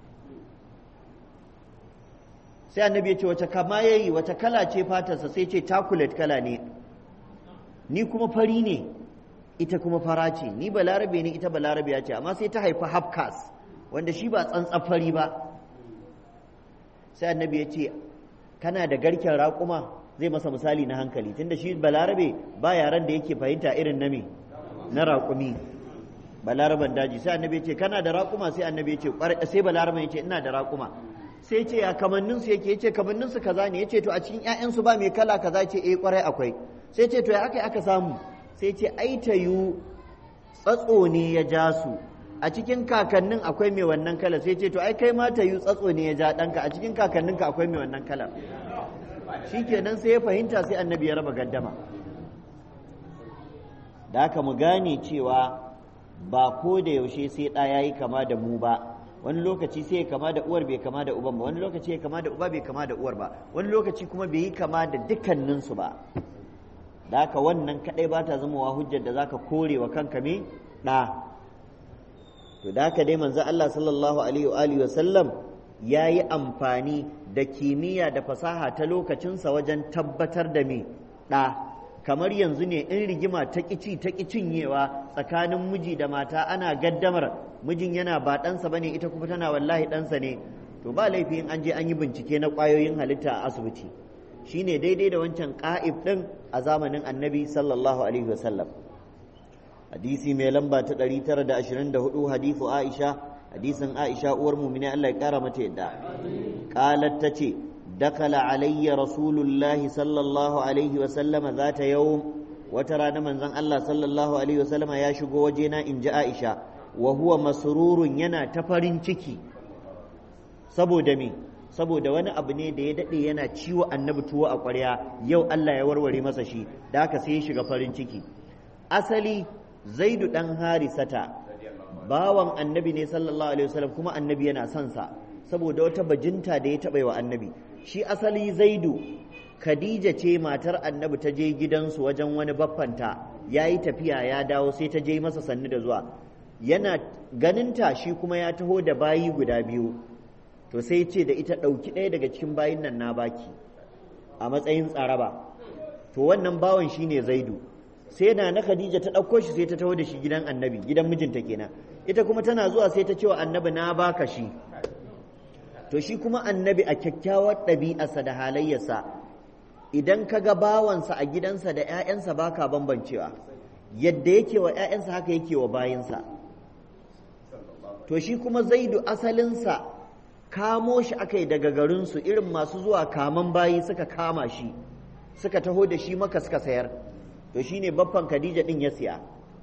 sai annabi ya ce wace kama yayi wace kala ce fatarsa sai ce chocolate kala ne ni kuma fari ne ita kuma fara ce ni balarabe ne ita balarabe ya ce amma sai ta haifi hafkas wanda shi ba tsantsan fari ba sai annabi ya ce kana da garken raƙuma zai masa misali na hankali tunda shi balarabe ba yaran da yake fahimta irin na me na raƙumi balaraban daji sai annabi ya ce kana da raƙuma sai annabi ya ce sai balaraban ya ce ina da raƙuma sai ce ya kamannin su yake yace kamannin su kaza ne yace to a cikin ƴaƴan su ba mai kala kaza ce eh kwarai akwai sai ce to ya aka aka samu sai ce ai tayu tsatso ne ya ja su a cikin kakannin akwai mai wannan kala sai ce to ai kai ma tayu tsatso ne ya ja ɗanka a cikin kakanninka akwai mai wannan kala shikenan sai ya fahimta sai annabi ya raba gaddama da haka mu gane cewa ba ko da yaushe sai ɗa yayi kama da mu ba wani lokaci sai ya kama da uwar bai kama da uban ba wani lokaci ya kama da uba bai kama da uwar ba wani lokaci kuma bai yi kama da dukkaninsu ba da haka wannan kadai ba ta zama wa hujjar da zaka kore wa kanka me ɗa to da haka dai manzo Allah sallallahu alaihi wa alihi wa sallam yayi amfani da kimiyya da fasaha ta lokacinsa wajen tabbatar da me ɗa kamar yanzu ne in rigima ta ƙici ta cinyewa tsakanin miji da mata ana gaddamar mijin yana ba ɗansa bane ita kuma tana wallahi ɗansa ne to ba laifi in an je an yi bincike na ƙwayoyin halitta a asibiti shine daidai da wancan ƙa'ib ɗin a zamanin annabi sallallahu alaihi wasallam hadisi mai lamba ta 924 hadisu aisha hadisin aisha uwar mumini Allah ya kara mata yadda qalat tace dakala alayya rasulullahi sallallahu alaihi wasallama zata yawm wata rana manzon Allah sallallahu alaihi wasallama ya shigo wajena in ji aisha wa huwa masrurun yana ta farin ciki saboda me saboda wani abu ne da ya daɗe yana ciwo annabi tuwo a ƙwarya yau Allah ya warware masa shi da haka sai ya shiga farin ciki asali zaidu ɗan harisata bawan annabi ne sallallahu alaihi wasallam kuma annabi yana son sa saboda wata bajinta da ya taɓa wa annabi shi asali zaidu khadija ce matar annabi ta je gidansu wajen wani baffanta ya yi tafiya ya dawo sai ta je masa sannu da zuwa yana ganinta shi kuma ya taho da bayi guda biyu to sai ce da ita ɗauki ɗaya daga cikin bayin nan na baki a matsayin tsaraba to wannan bawan shine zaidu sai na na khadija ta ɗauko shi sai ta taho da shi gidan annabi gidan mijinta kenan ita kuma tana zuwa sai ta ce wa annabi na baka shi to shi kuma annabi a kyakkyawar ɗabi'arsa da halayyarsa idan ka ga bawansa a gidansa da 'ya'yansa baka bambancewa yadda yake wa 'ya'yansa haka yake wa bayinsa to shi kuma zaidu asalinsa kamo shi aka yi daga garinsu irin masu zuwa kaman bayi suka kama shi suka taho da shi maka suka sayar to shine baffan khadija din ya siya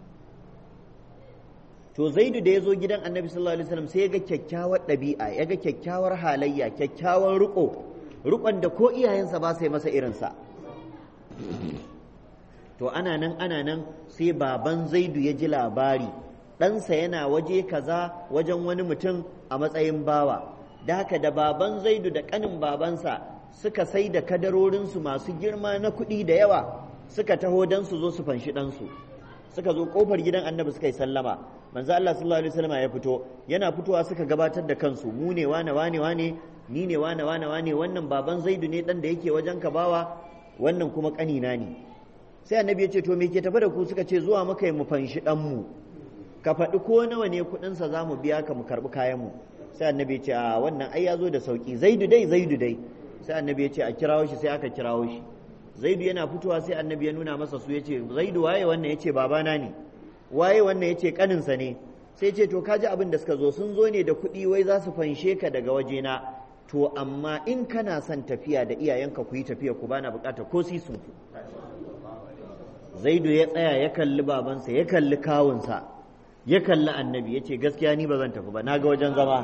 to zaidu da ya zo gidan annabi sallallahu alaihi wasallam sai ya ga kyakkyawar ɗabi'a ya ga kyakkyawar halayya kyakkyawar riko rikon da ko iyayensa ba sai masa irinsa to ana nan ana nan sai baban zaidu ya ji labari ɗansa yana waje kaza wajen wani mutum a matsayin bawa da haka da baban zaidu da ƙanin babansa suka sai da kadarorinsu masu girma na kuɗi da yawa suka taho don su zo su fanshi ɗansu suka zo ƙofar gidan annabi suka yi sallama manzo Allah sallallahu alaihi wasallam ya fito yana fitowa suka gabatar da kansu mu ne wane wane wane ni ne wane wane wane wannan baban zaidu ne dan da yake wajen ka bawa wannan kuma ƙanina ne sai annabi ya ce to me ke tafi da ku suka ce zuwa muka yi mu fanshi ɗanmu ka faɗi ko nawa ne kuɗinsa za mu biya ka mu karɓi kayanmu sai annabi ya ce a wannan ai ya zo da sauƙi zaidu dai zaidu dai sai annabi ya ce a kirawo shi sai aka kirawo shi zaidu yana fitowa sai annabi ya nuna masa su ya ce zaidu waye wannan ya ce babana ne waye wannan ya ce ƙaninsa ne sai ce to kaji abin da suka zo sun zo ne da kuɗi wai za su fanshe ka daga wajena to amma in kana son tafiya da iyayenka ku yi tafiya ku bana bukata ko sisun ku zaidu ya tsaya ya kalli babansa ya kalli kawunsa ya kalli annabi ya ce gaskiya ni ba zan tafi ba na ga wajen zama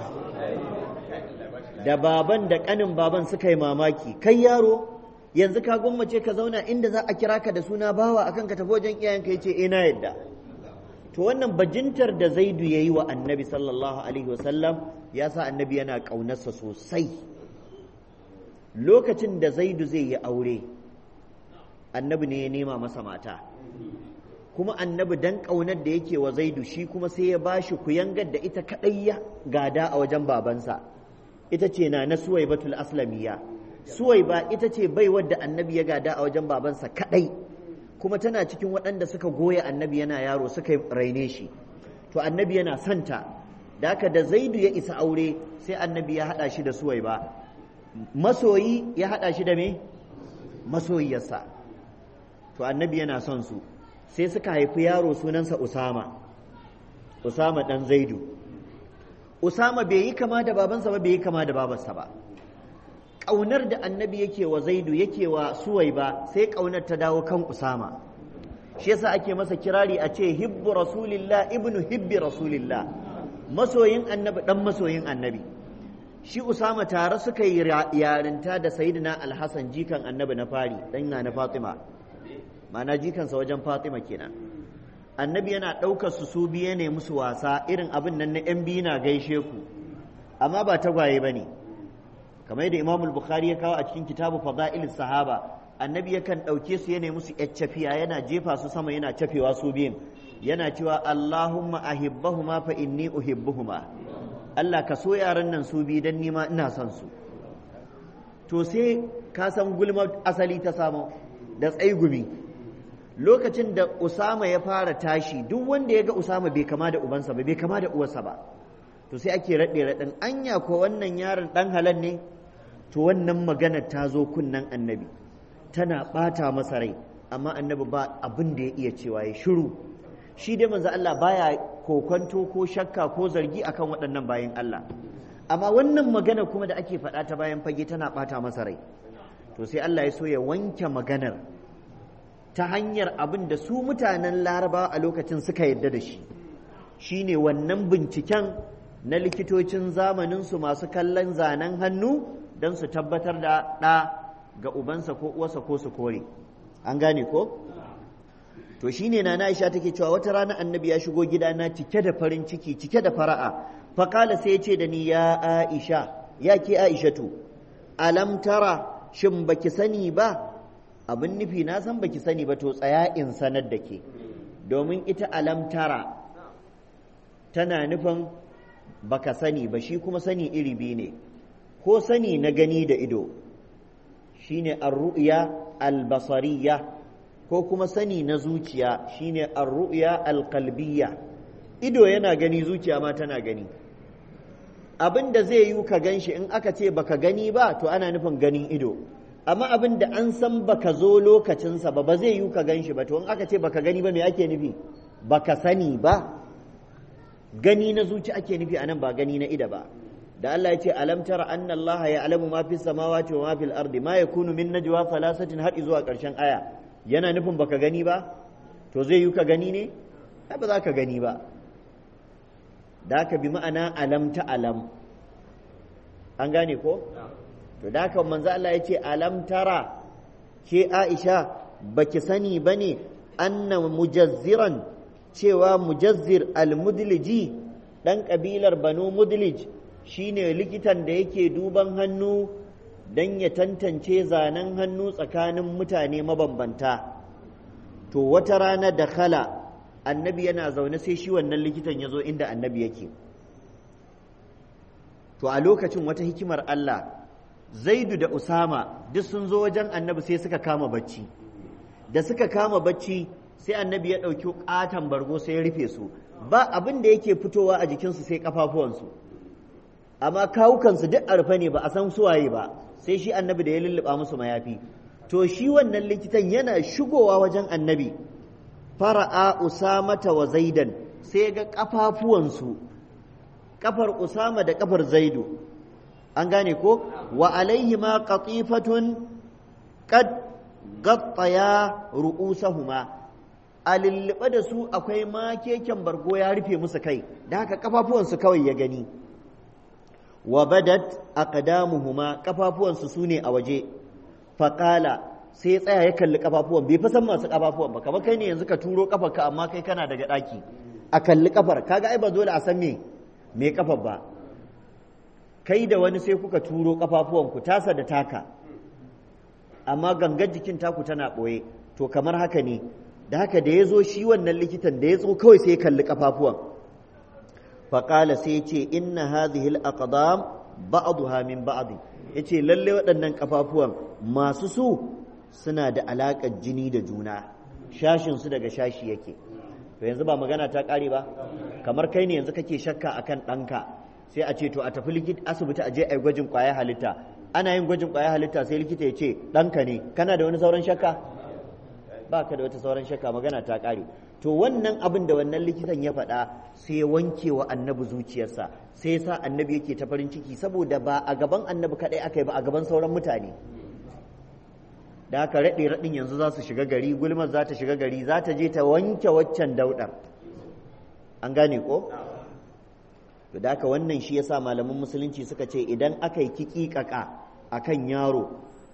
da baban da ƙanin baban suka yi mamaki kai yaro yanzu ka gwammace ka zauna inda za a kira ka da suna bawa akan ka tafi wajen iyayenka ya ce ina yadda to wannan bajintar da zaidu ya yi wa annabi sallallahu alaihi wasallam ya sa annabi yana ƙaunarsa sosai lokacin da zaidu zai yi aure annabi ne ya nema masa mata kuma annabi dan ƙaunar da yake wa zaidu shi kuma sai ya bashi kuyangar da ita kaɗai ya gada a wajen babansa ita ce na na suwai batul aslamiya suwai ba ita ce bai wadda annabi ya gada a wajen babansa kaɗai kuma tana cikin waɗanda suka goya annabi yana yaro suka raine shi to annabi yana santa da haka da zaidu ya isa aure sai annabi ya haɗa shi da suwai ba masoyi ya haɗa shi da me masoyiyarsa to annabi yana son su sai suka haifi yaro sunansa usama usama ɗan zaidu usama bai yi kama da babansa ba bai yi kama da babarsa ba ƙaunar da annabi yake wa zaidu yake wa suwai ba sai ƙaunar ta dawo kan usama shi yasa ake masa kirari a ce hibbu rasulillah ibnu hibbi rasulillah masoyin annabi dan masoyin annabi shi usama tare suka yi yarinta da sayyidina alhassan jikan annabi na fari dan na fatima ma'ana jikansa wajen fatima kenan annabi yana ɗaukar su su biye ne musu wasa irin abin nan na yan biyu na gaishe ku amma ba tagwaye ba ne kamar yadda imamul bukhari ya kawo a cikin kitabu fada'ilis sahaba annabi yakan ɗauke su yana musu cafiya yana jefa su sama yana cafewa su biyun yana cewa Allahumma ahibbahuma fa inni uhibbuhuma Allah ka so yaran nan su bi dan nima ina son su to sai ka san gulma asali ta samu da tsaigumi lokacin da Usama ya fara tashi duk wanda ya ga Usama bai kama da ubansa ba bai kama da uwarsa ba to sai ake raɗe raɗin anya ko wannan yaron ɗan halal ne to wannan magana ta zo kunnan annabi tana ɓata masa rai amma annabi ba abin da ya iya cewa ya shiru shi dai manzo Allah baya kokonto ko shakka ko zargi akan waɗannan bayan Allah amma wannan magana kuma da ake faɗa ta bayan fage tana ɓata masa rai to sai Allah ya so ya wanke maganar ta hanyar abin da su mutanen larabawa a lokacin suka yadda da shi shine wannan binciken na likitocin zamaninsu masu kallon zanen hannu don su tabbatar da ɗa ga ubansa ko uwarsa ko su kore an gane ko to shine na Aisha take cewa wata rana annabi ya shigo gidana cike da farin ciki cike da fara'a faƙala sai ya ce da ni ya Aisha ya ke Aishatu alam tara shin baki sani ba abin nufi na san baki sani ba to tsaya in sanar da ke domin ita alam tara tana nufin baka sani ba shi kuma sani iri biyu ne ko sani na gani da ido shine ar-ru'ya al-basariyya ko kuma sani na zuciya shine ar-ru'ya al-qalbiyya ido yana gani zuciya ma tana gani abin da zai yi ka ganshi in aka ce baka gani ba to ana nufin ganin ido amma abin da an san baka zo lokacinsa ba ba zai yi ka ganshi ba to in aka ce baka gani ba me ake nufi baka sani ba gani na zuci ake nufi anan ba gani na ida ba da Allah ya ce alam tara anna Allah ya alamu ma fi samawati wa ma fil ardi ma yakunu min najwa thalathatin har zuwa karshen aya yana nufin baka gani ba to zai yi ka gani ne ai ba za ka gani ba da ka bi ma'ana alam ta alam an gane ko to da ka manzo Allah ya ce alam tara ke Aisha baki sani bane anna mujazziran cewa mujazzir al-mudliji dan kabilar banu mudlij shine likitan da yake duban hannu dan ya tantance zanen hannu tsakanin mutane mabambanta to wata rana da khala annabi yana zaune sai shi wannan likitan ya zo inda annabi yake to a lokacin wata hikimar Allah zaidu da usama duk sun zo wajen annabi sai suka kama bacci da suka kama bacci sai annabi ya ɗauki ƙaton bargo sai ya rufe su ba abin da yake fitowa a jikinsu sai ƙafafuwansu amma kawukansu duk a rufe ne ba a san suwaye ba sai shi annabi da ya lulluɓa musu mayafi to shi wannan likitan yana shigowa wajen annabi fara'a usamata wa zaidan sai ga ƙafafuwansu ƙafar usama da ƙafar zaidu an gane ko wa alaihi ma qatifatun qad gattaya ru'usahuma a lullube da su akwai makeken bargo ya rufe musu kai da haka kafafuwansu kawai ya gani wa badat aqdamuhuma kafafuwansu su ne a waje faƙala sai ya tsaya ya kalli kafafuwan bai fa san masu kafafuwan ba kamar kai ne yanzu ka turo kafarka amma kai kana daga ɗaki a kalli kafar kaga ai ba dole a san me me kafar ba kai da wani sai kuka turo kafafuwan ku tasa da taka amma gangar jikin taku tana ɓoye to kamar haka ne da haka da ya zo shi wannan likitan da ya zo kawai sai ya kalli kafafuwan faƙala sai ce inna hadhihi al-aqdam ba'daha min ba'd yace lalle waɗannan kafafuwan masu su suna da alaƙar jini da juna shashin su daga shashi yake to yanzu ba magana ta ƙare ba kamar kai ne yanzu kake shakka akan ɗanka sai a ce to a tafi likita asibiti a je a yi gwajin ƙwayar halitta ana yin gwajin ƙwayar halitta sai likita ya ce ɗanka ne kana da wani sauran shakka ba ka da wata sauran shakka magana ta ƙare to wannan abin da wannan likitan ya faɗa sai ya wanke wa annabi zuciyarsa sai ya sa annabi yake ta farin ciki saboda ba a gaban annabi kaɗai aka yi ba a gaban sauran mutane da haka raɗe raɗin yanzu za su shiga gari gulmar za ta shiga gari za ta je ta wanke waccan daudar an gane ko to da haka wannan shi yasa malaman musulunci suka ce idan aka yi kikikaka akan yaro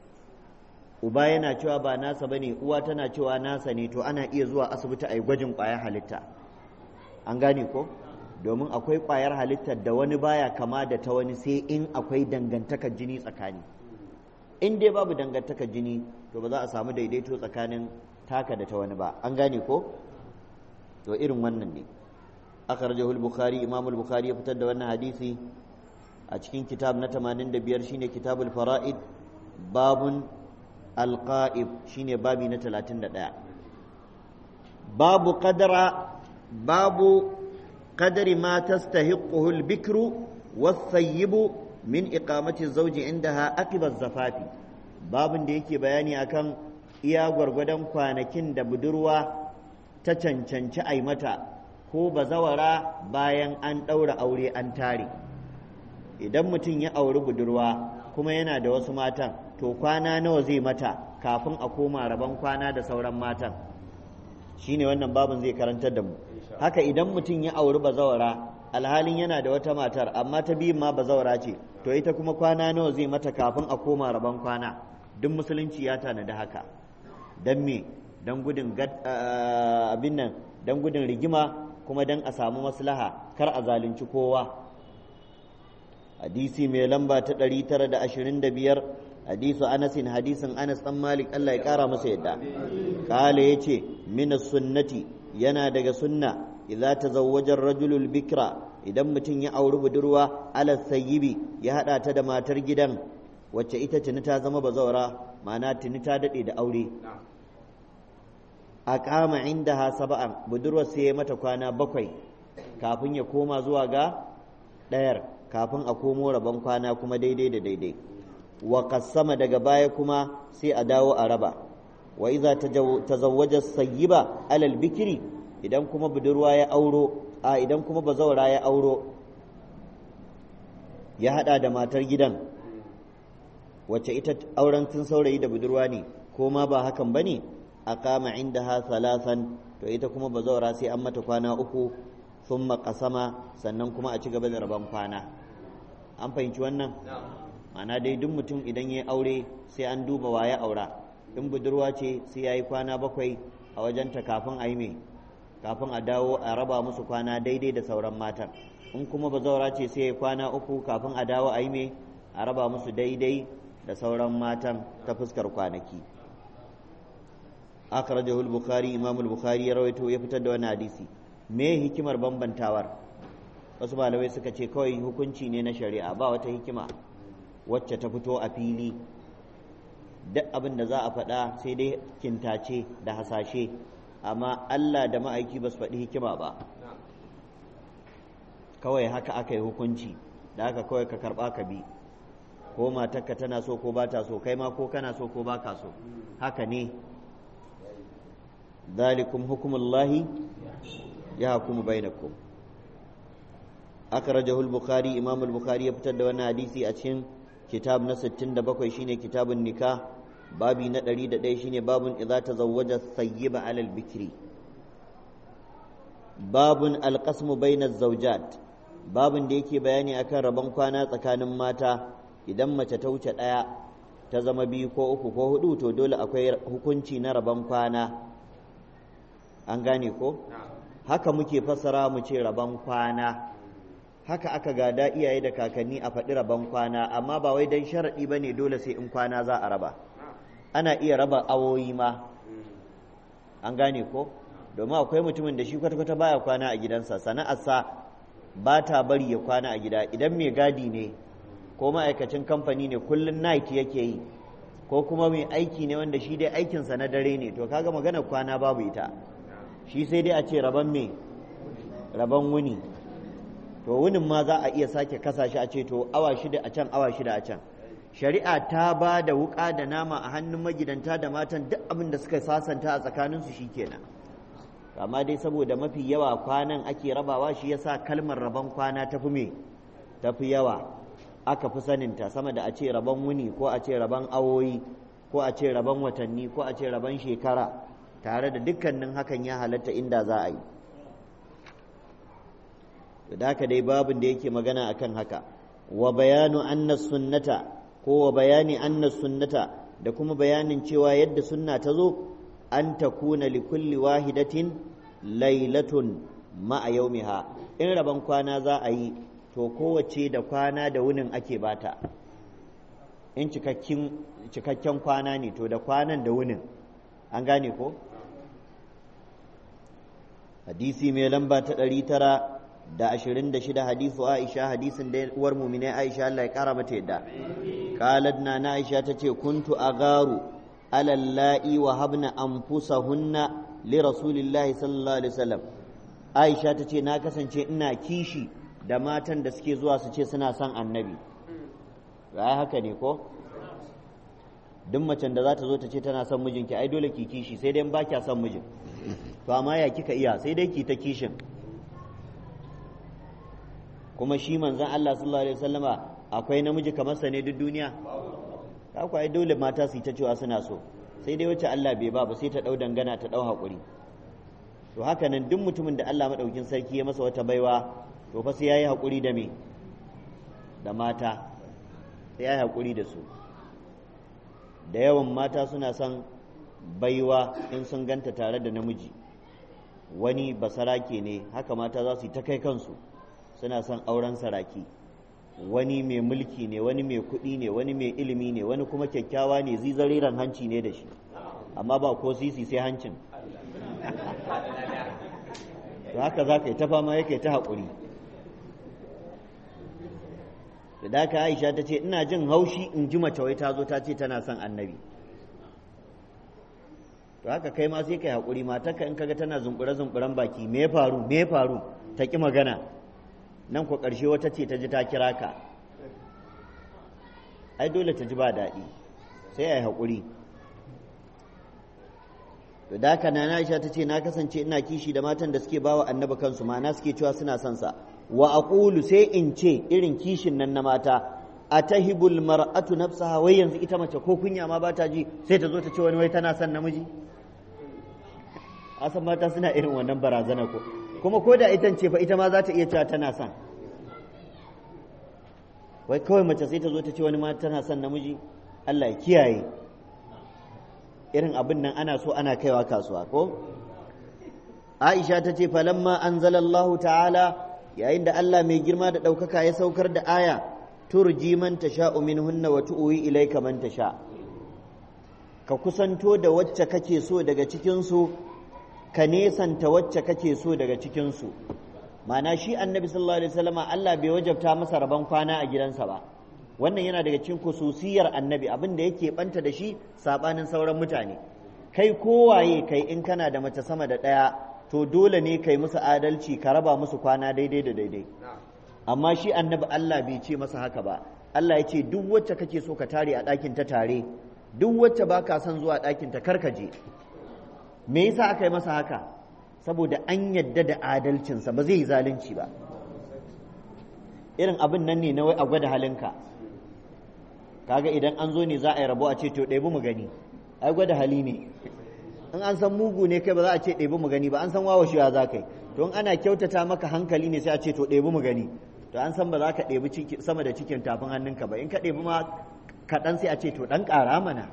uba yana cewa ba nasa bane uwa tana cewa nasa ne to ana iya zuwa asibiti a yi gwajin ƙwayar halitta an gane ko domin akwai ƙwayar halittar da wani baya kama da ta wani sai in akwai dangantakar jini tsakani in dai babu dangantaka jini to ba za a samu daidaito tsakanin taka da ta wani ba an gane ko to irin wannan ne akhrajahu al-bukhari imam al-bukhari ya fitar da wannan hadisi a cikin kitab na 85 shine kitabul fara'id babun al-qa'ib shine babi na 31 babu qadra babu qadri ma tastahiquhu al-bikru was-sayyibu min iqamati az-zawji indaha aqiba az-zafafi babun da yake bayani akan iya gwargwadon kwanakin da budurwa ta cancanci ai mata ko bazawara bayan an ɗaura aure an tare idan mutum ya auri budurwa kuma yana da wasu matan to kwana nawa zai mata kafin a koma rabon kwana da sauran matan shine wannan babin zai karantar da mu haka idan mutum ya auri bazawara alhalin yana da wata matar amma ta biyun ma bazawara ce to ita kuma kwana nawa zai mata kafin a koma rabon kwana duk musulunci ya tanadi haka don me don gudun abin nan don gudun rigima kuma don a samu maslaha kar a zalunci kowa hadisi mai lamba ta 925 hadisu anasin hadisin anas dan malik Allah ya kara masa yadda kala yace min sunnati yana daga sunna idza tazawwaja ar-rajulu bikra idan mutum ya auri budurwa ala sayyibi ya hada ta da matar gidan wacce ita tuni ta zama bazawara ma'ana tuni ta dade da aure a kama inda ha saba'an budurwar sai ya mata kwana bakwai kafin ya koma zuwa ga ɗayar kafin a komo rabon kwana kuma daidai da daidai wa kassama daga baya kuma sai a dawo a raba wa iza tazawwaja sayyiba alal bikiri idan kuma budurwa ya auro a idan kuma bazawara ya auro ya hada da matar gidan wacce ita auren tun saurayi da budurwa ne ko ma ba hakan bane ne aqama indaha thalathan to ita kuma bazawara sai an mata kwana uku thumma qasama sannan kuma a ci gaba da rabon kwana an fahimci wannan ma'ana dai duk mutum idan ya aure sai an duba waye aura in budurwa ce sai yayi kwana bakwai a wajenta kafin a yi me kafin a dawo a raba musu kwana daidai da sauran matan in kuma bazawara ce sai yayi kwana uku kafin a dawo a yi me a raba musu daidai da sauran matan ta fuskar kwanaki akhrajahu al-bukhari imam al-bukhari ya rawaito ya fitar da wani hadisi me hikimar bambantawar wasu malamai suka ce kawai hukunci ne na shari'a ba wata hikima wacce ta fito a fili duk abin da za a faɗa sai dai kintace da hasashe amma Allah da ma'aiki ba su faɗi hikima ba kawai haka aka yi hukunci da haka kawai ka karɓa ka bi ko matarka tana so ko ba ta so kai ma ko kana so ko ba ka so haka ne ذلكم حكم الله يحكم بينكم أخرجه البخاري إمام البخاري يفتد وانا حديثي أتشن كتاب نستن دبكوي شيني كتاب النكاح بابي ندري ددي شيني باب إذا تزوج الثيب على البكر باب القسم بين الزوجات باب da yake bayani akan rabon kwana tsakanin mata idan mace ta wuce ɗaya ta zama biyu ko uku ko hudu to dole akwai hukunci na rabon kwana an gane ko haka muke fassara mu ce rabon kwana haka aka gada iyaye da kakanni a faɗi rabon kwana amma ba wai don sharaɗi ba ne dole sai in kwana za a raba ana iya raba awoyi ma an gane ko domin akwai mutumin da shi kwata-kwata baya kwana a gidansa sana'arsa ba ta bari ya kwana a gida idan mai gadi ne ko ma'aikacin kamfani ne kullum night yake yi ko kuma mai aiki ne wanda shi dai aikinsa na dare ne to kaga maganar kwana babu ita shi sai dai a ce rabon me rabon wuni to wunin ma za a iya sake kasa shi a ce to awa shida a can awa shida a can shari'a ta ba da wuka da nama a hannun magidanta da matan duk abin da suka sasanta a tsakaninsu shi kenan amma dai saboda mafi yawa kwanan ake rabawa shi yasa kalmar rabon kwana tafi me tafi yawa aka fi saninta sama da a ce rabon wuni ko a ce rabon awoyi ko a ce rabon watanni ko a ce rabon shekara tare da dukkanin hakan ya halatta inda za a yi da haka dai babin da yake magana akan haka wa bayanu anna sunnata ko wa bayani anna sunnata da kuma bayanin cewa yadda sunna ta zo an takuna li kulli wahidatin lailatun ma'a yaumiha in rabon kwana za a yi to kowace da kwana da wunin ake bata in cikakken kwana ne to da kwanan da wunin an gane ko hadisi mai lamba ta ɗari tara da ashirin da shida hadisu aisha hadisin da uwar mumine aisha Allah ya kara mata yadda qalat na na aisha ta ce kuntu agaru alallahi wa habna anfusahunna li rasulillahi sallallahu alaihi wasallam aisha ta ce na kasance ina kishi da matan da suke zuwa su ce suna son annabi ai haka ne ko duk macen da za ta zo ta ce tana son mijinki ai dole ki kishi sai dai ba kya son mijin to amma ya kika iya sai dai ki ta kishin kuma shi manzon Allah sallallahu alaihi wasallama akwai namiji kamar sa ne duk duniya ku ai dole mata su yi ta cewa suna so sai dai wacce Allah bai ba ba sai ta dau dangana ta dau hakuri to haka nan duk mutumin da Allah madaukin sarki ya masa wata baiwa to fa sai yayi hakuri da me da mata sai yayi hakuri da su da yawan mata suna son baiwa in sun ganta tare da namiji wani basarake ne haka mata za su yi ta kai kansu suna son auren saraki wani mai mulki ne wani mai kuɗi ne wani mai ilimi ne wani kuma kyakkyawa ne zizariran hanci ne da shi amma ba ko sisi sai hancin haka za ka yi ta fama yake ta haƙuri da daka aisha ta ce ina jin haushi in ji mace wai ta zo ta ce tana son annabi to haka kai ma sai kai haƙuri matarka in kaga tana zumbure zumburen baki me faru me faru ta ki magana nan ko ƙarshe wata ce ta ji ta kira ka ai dole ta ji ba daɗi sai a yi haƙuri to da haka na Aisha ta ce na kasance ina kishi da matan da suke bawa annabi kansu ma'ana suke cewa suna son sa wa aqulu sai in ce irin kishin nan na mata atahibul mar'atu nafsaha wai yanzu ita mace ko kunya ma bata ji sai ta zo ta ce wani wai tana son namiji asan mata suna irin wannan barazana ko kuma ko da ita ce fa ita ma za ta iya cewa tana son wai kawai mace sai ta zo ta ce wani ma tana son namiji Allah ya kiyaye irin abin nan ana so ana kaiwa kasuwa ko Aisha ta ce falamma anzalallahu ta'ala yayin da Allah mai girma da ɗaukaka ya saukar da aya turji man tasha minhunna wa tu'wi ilayka man tasha ka kusanto da wacce kake so daga cikin su ka nesanta wacce kake so daga cikin su ma'ana shi annabi sallallahu alaihi wasallam Allah bai wajabta masa rabon kwana a gidansa ba wannan yana daga cikin kususiyar annabi abin da yake banta da shi sabanin sauran mutane kai kowaye kai in kana da mace sama da ɗaya to dole ne kai musu adalci ka raba musu kwana daidai da daidai amma shi annabi Allah bai ce masa haka ba Allah ya ce duk wacce kake so ka tare a ɗakin ta tare duk wacce ba ka son zuwa ɗakin ta karkaje me yasa aka yi masa haka saboda an yadda da adalcinsa ba zai yi zalunci ba irin abin nan ne na wai a gwada halinka kaga idan an zo ne za a yi rabo a ce to ɗebi mu gani ai gwada hali ne in an san mugu ne kai ba za a ce ɗebi mu gani ba an san wawa shiwa za ka yi to in ana kyautata maka hankali ne sai a ce to ɗebi mu gani to an san ba za ka ɗebi sama da cikin tafin hannunka ba in ka ɗebi ma kaɗan sai a ce to ɗan ƙara mana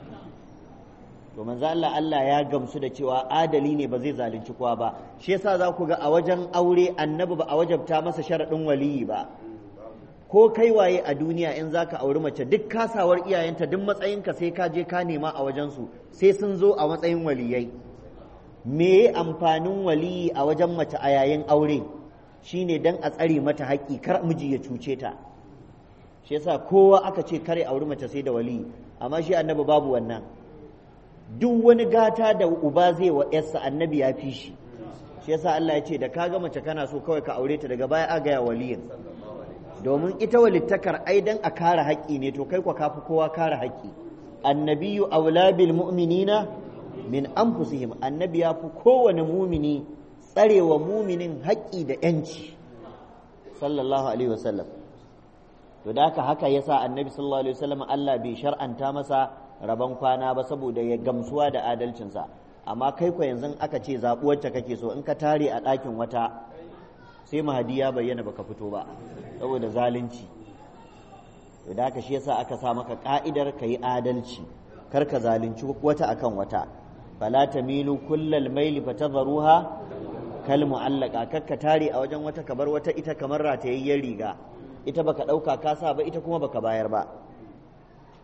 to manzo Allah Allah ya gamsu da cewa adali ne ba zai zalunci kowa ba shi yasa za ku ga a wajen aure annabi ba a wajabta masa sharaɗin waliyi ba ko kai waye a duniya in za ka auri mace duk kasawar iyayenta duk matsayinka sai ka je ka nema a wajensu sai sun zo a matsayin waliyai me amfanin waliyi a wajen mace a yayin aure shine dan a tsare mata haƙƙi kar miji ya cuce ta shi yasa kowa aka ce kare auri mace sai da waliyi amma shi annabi babu wannan duk wani gata da uba zai wa yarsa annabi ya fi shi shi yasa Allah ya ce da kaga mace kana so kawai ka aure ta daga baya a gaya waliyin domin ita walittakar ai dan a kare haƙƙi ne to kai kwa kafi kowa kare haƙƙi annabiyu aula bil mu'minina min anfusihim annabi ya fi kowane mumini tsarewa muminin haƙƙi da yanci sallallahu alaihi wasallam to da haka haka yasa annabi sallallahu alaihi wasallam Allah bai shar'anta masa rabon kwana ba saboda ya gamsuwa da adalcinsa amma kai kwa yanzu aka ce zaɓi wacce kake so in ka tare a ɗakin wata sai mahadi ya bayyana baka fito ba saboda zalunci da haka shi yasa aka sa maka ka'idar ka yi adalci kar ka zalunci wata akan wata fala tamilu kullal maili fatadharuha kal mu'allaqa kar ka tare a wajen wata kabar wata ita kamar ratayayyen riga ita baka dauka ka sa ba ita kuma baka bayar ba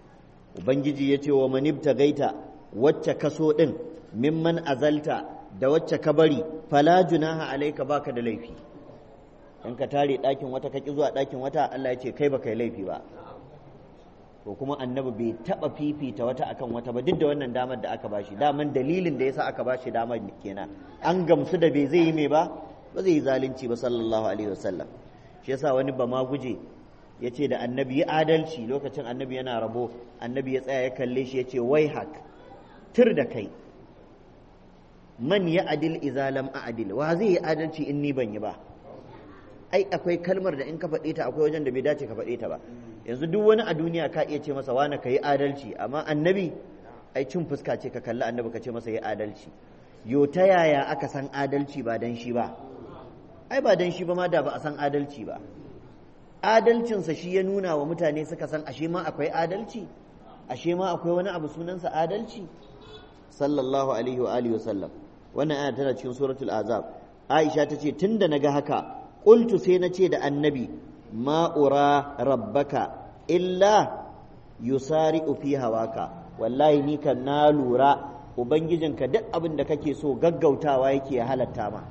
ubangiji ya ce wa manibta gaita wacce kaso ɗin mimman azalta da wacce ka bari fala junaha alaika baka da laifi in ka tare ɗakin wata ka ƙi zuwa ɗakin wata Allah ya ce kai baka yi laifi ba to kuma annabi bai taɓa fifita wata akan wata ba duk da wannan damar da aka bashi daman dalilin da yasa aka bashi damar kenan an gamsu da bai zai yi mai ba ba zai yi zalunci ba sallallahu alaihi wasallam shi yasa wani ba ma guje ya ce da annabi yi adalci lokacin annabi yana rabo annabi ya tsaya ya kalle shi ya ce wai hak tur da kai man ya adil izalam a adil wa zai yi adalci in ni ban yi ba ai akwai kalmar da in ka faɗe ta akwai wajen da bai dace ka faɗe ta ba yanzu duk wani a duniya ka iya ce masa wani ka yi adalci amma annabi ai cin fuska ce ka kalli annabi ka ce masa yi adalci yo ta yaya aka san adalci ba dan shi ba ai ba dan shi ba ma da ba a san adalci ba adalcinsa shi ya nuna wa mutane suka san ashe ma akwai adalci ashe ma akwai wani abu sunansa adalci sallallahu alaihi wa alihi wasallam wannan aya tana cikin suratul azab aisha ta ce tunda naga haka qultu sai na ce da annabi ma ura rabbaka illa yusari'u fi hawaka wallahi ni kan na lura ubangijinka duk abin da kake so gaggautawa yake ya halatta ma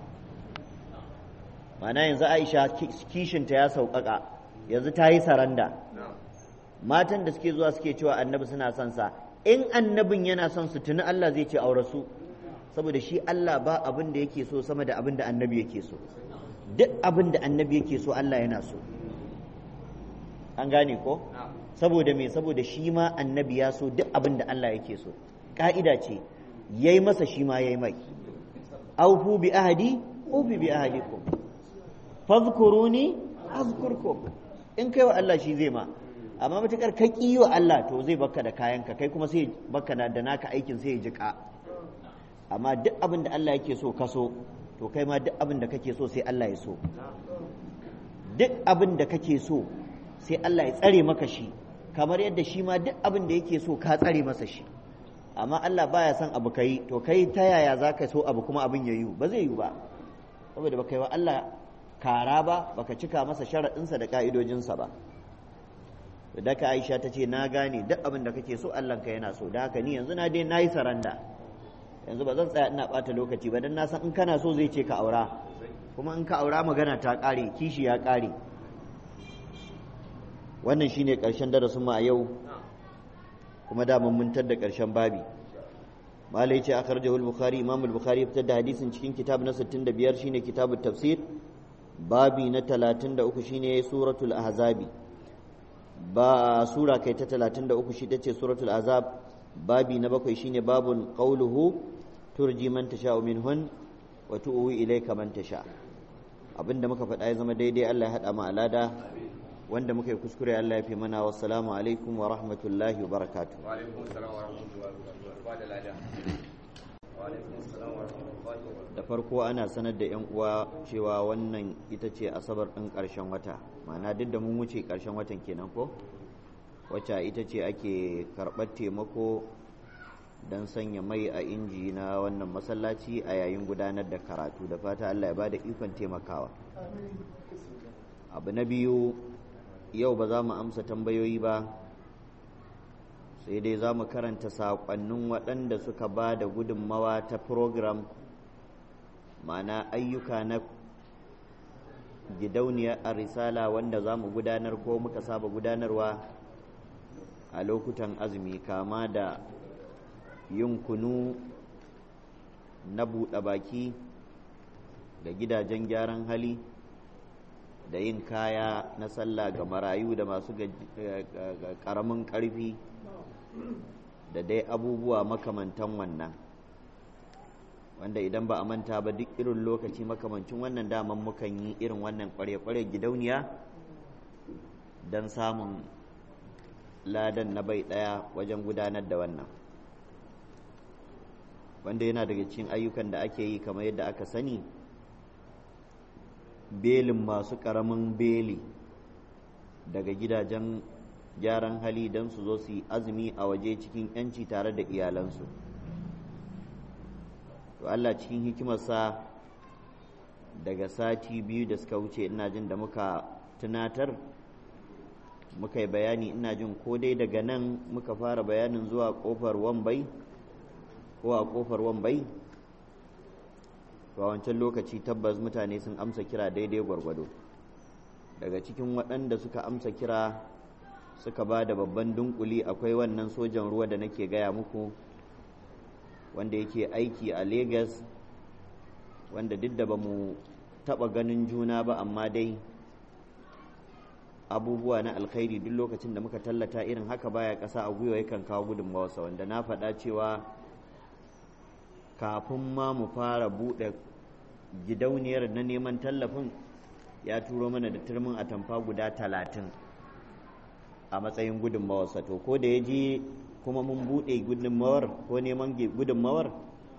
mana yanzu aisha kishinta ya sauƙaƙa yanzu ta yi saranda matan da suke zuwa suke cewa annabi suna son sa in annabin yana son su tuni Allah zai ce aure su saboda shi Allah ba abin da yake so sama da abin da annabi yake so duk abin da annabi yake so Allah yana so an gane ko saboda me saboda shi ma annabi ya so duk abin da Allah yake so ka'ida ce yayi masa shi ma yayi mai aufu bi ahadi ufi bi ahadikum fadhkuruni azkurkum in kai wa Allah shi zai ma amma matukar ka ki wa Allah to zai baka da kayanka kai kuma sai baka da naka aikin sai ya jika amma duk abin da Allah yake so ka so to kai ma duk abin da kake so sai Allah ya so duk abin da kake so sai Allah ya tsare maka shi kamar yadda shi ma duk abin da yake so ka tsare masa shi amma Allah baya son abu kai to kai ta yaya za ka so abu kuma abin ya yiwu ba zai yiwu ba saboda baka yi wa Allah kara ba baka cika masa sharaɗinsa da ƙa'idojinsa ba da ka Aisha ta ce na gane duk abin da kake so Allah ka yana so da haka ni yanzu na dai na yi saranda yanzu ba zan tsaya ina ɓata lokaci ba don na san in kana so zai ce ka aura kuma in ka aura magana ta ƙare kishi ya ƙare wannan shine ƙarshen darasin mu a yau kuma da mun muntar da ƙarshen babi malai ce akhrajahu al-bukhari imam al-bukhari fitar da hadisin cikin kitab na 65 shine kitabut tafsir babi na 33 shine suratul ahzabi ba sura kai ta 33 shi tace suratul azab babi na bakwai shine babun qauluhu turji man tasha'u minhun wa tu'wi ilayka man tasha abinda muka faɗa ya zama daidai Allah ya haɗa mu alada wanda muka yi kuskure Allah ya fi mana wassalamu alaikum wa rahmatullahi wa barakatuh wa alaikum assalam wa rahmatullahi wa barakatuh ba da lada wa alaikum assalam wa rahmatullahi wa barakatuh da farko ana sanar da yan uwa cewa wannan ita ce asabar ɗin ƙarshen wata ma'ana duk da mun wuce ƙarshen watan kenan ko wacce ita ce ake karɓar taimako don sanya mai a inji na wannan masallaci a yayin gudanar da karatu da fata Allah ya ba da ikon taimakawa abu na biyu yau ba za mu amsa tambayoyi ba sai dai za mu karanta saƙonnin waɗanda suka ba da gudunmawa ta program ma'ana ayyuka na gidauniyar a risala wanda za mu gudanar ko muka saba gudanarwa a lokutan azumi kama da yin kunu na buɗe baki da gidajen gyaran hali da yin kaya na sallah ga marayu da masu ƙaramin ƙarfi da dai abubuwa makamantan wannan wanda idan ba a manta ba duk irin lokaci makamancin wannan daman mukan yi irin wannan kware-kware gidauniya don samun ladan na bai ɗaya wajen gudanar da wannan wanda yana daga cikin ayyukan da ake yi kamar yadda aka sani belin masu ƙaramin beli daga gidajen gyaran hali don su zo su yi azumi a waje cikin 'yanci tare da iyalansu to Allah cikin hikimarsa daga sati biyu da suka wuce ina jin da muka tunatar muka yi bayani ina jin ko dai daga nan muka fara bayanin zuwa kofar wambai ko a kofar wambai a wancan lokaci tabbas mutane sun amsa kira daidai gwargwado daga cikin waɗanda suka amsa kira suka ba da babban dunkuli akwai wannan sojan ruwa da nake gaya muku wanda yake aiki a Legas wanda duk da ba mu taɓa ganin juna ba amma dai abubuwa na alkhairi duk lokacin da muka tallata irin haka baya ƙasa a gwiwa yakan kawo gudunmawarsa wanda na faɗa cewa kafin ma mu fara buɗe gidauniyar na neman tallafin ya turo mana da turmin atamfa guda talatin a matsayin gudunmawarsa to ko da ya je kuma mun buɗe gudunmawar ko neman gudunmawar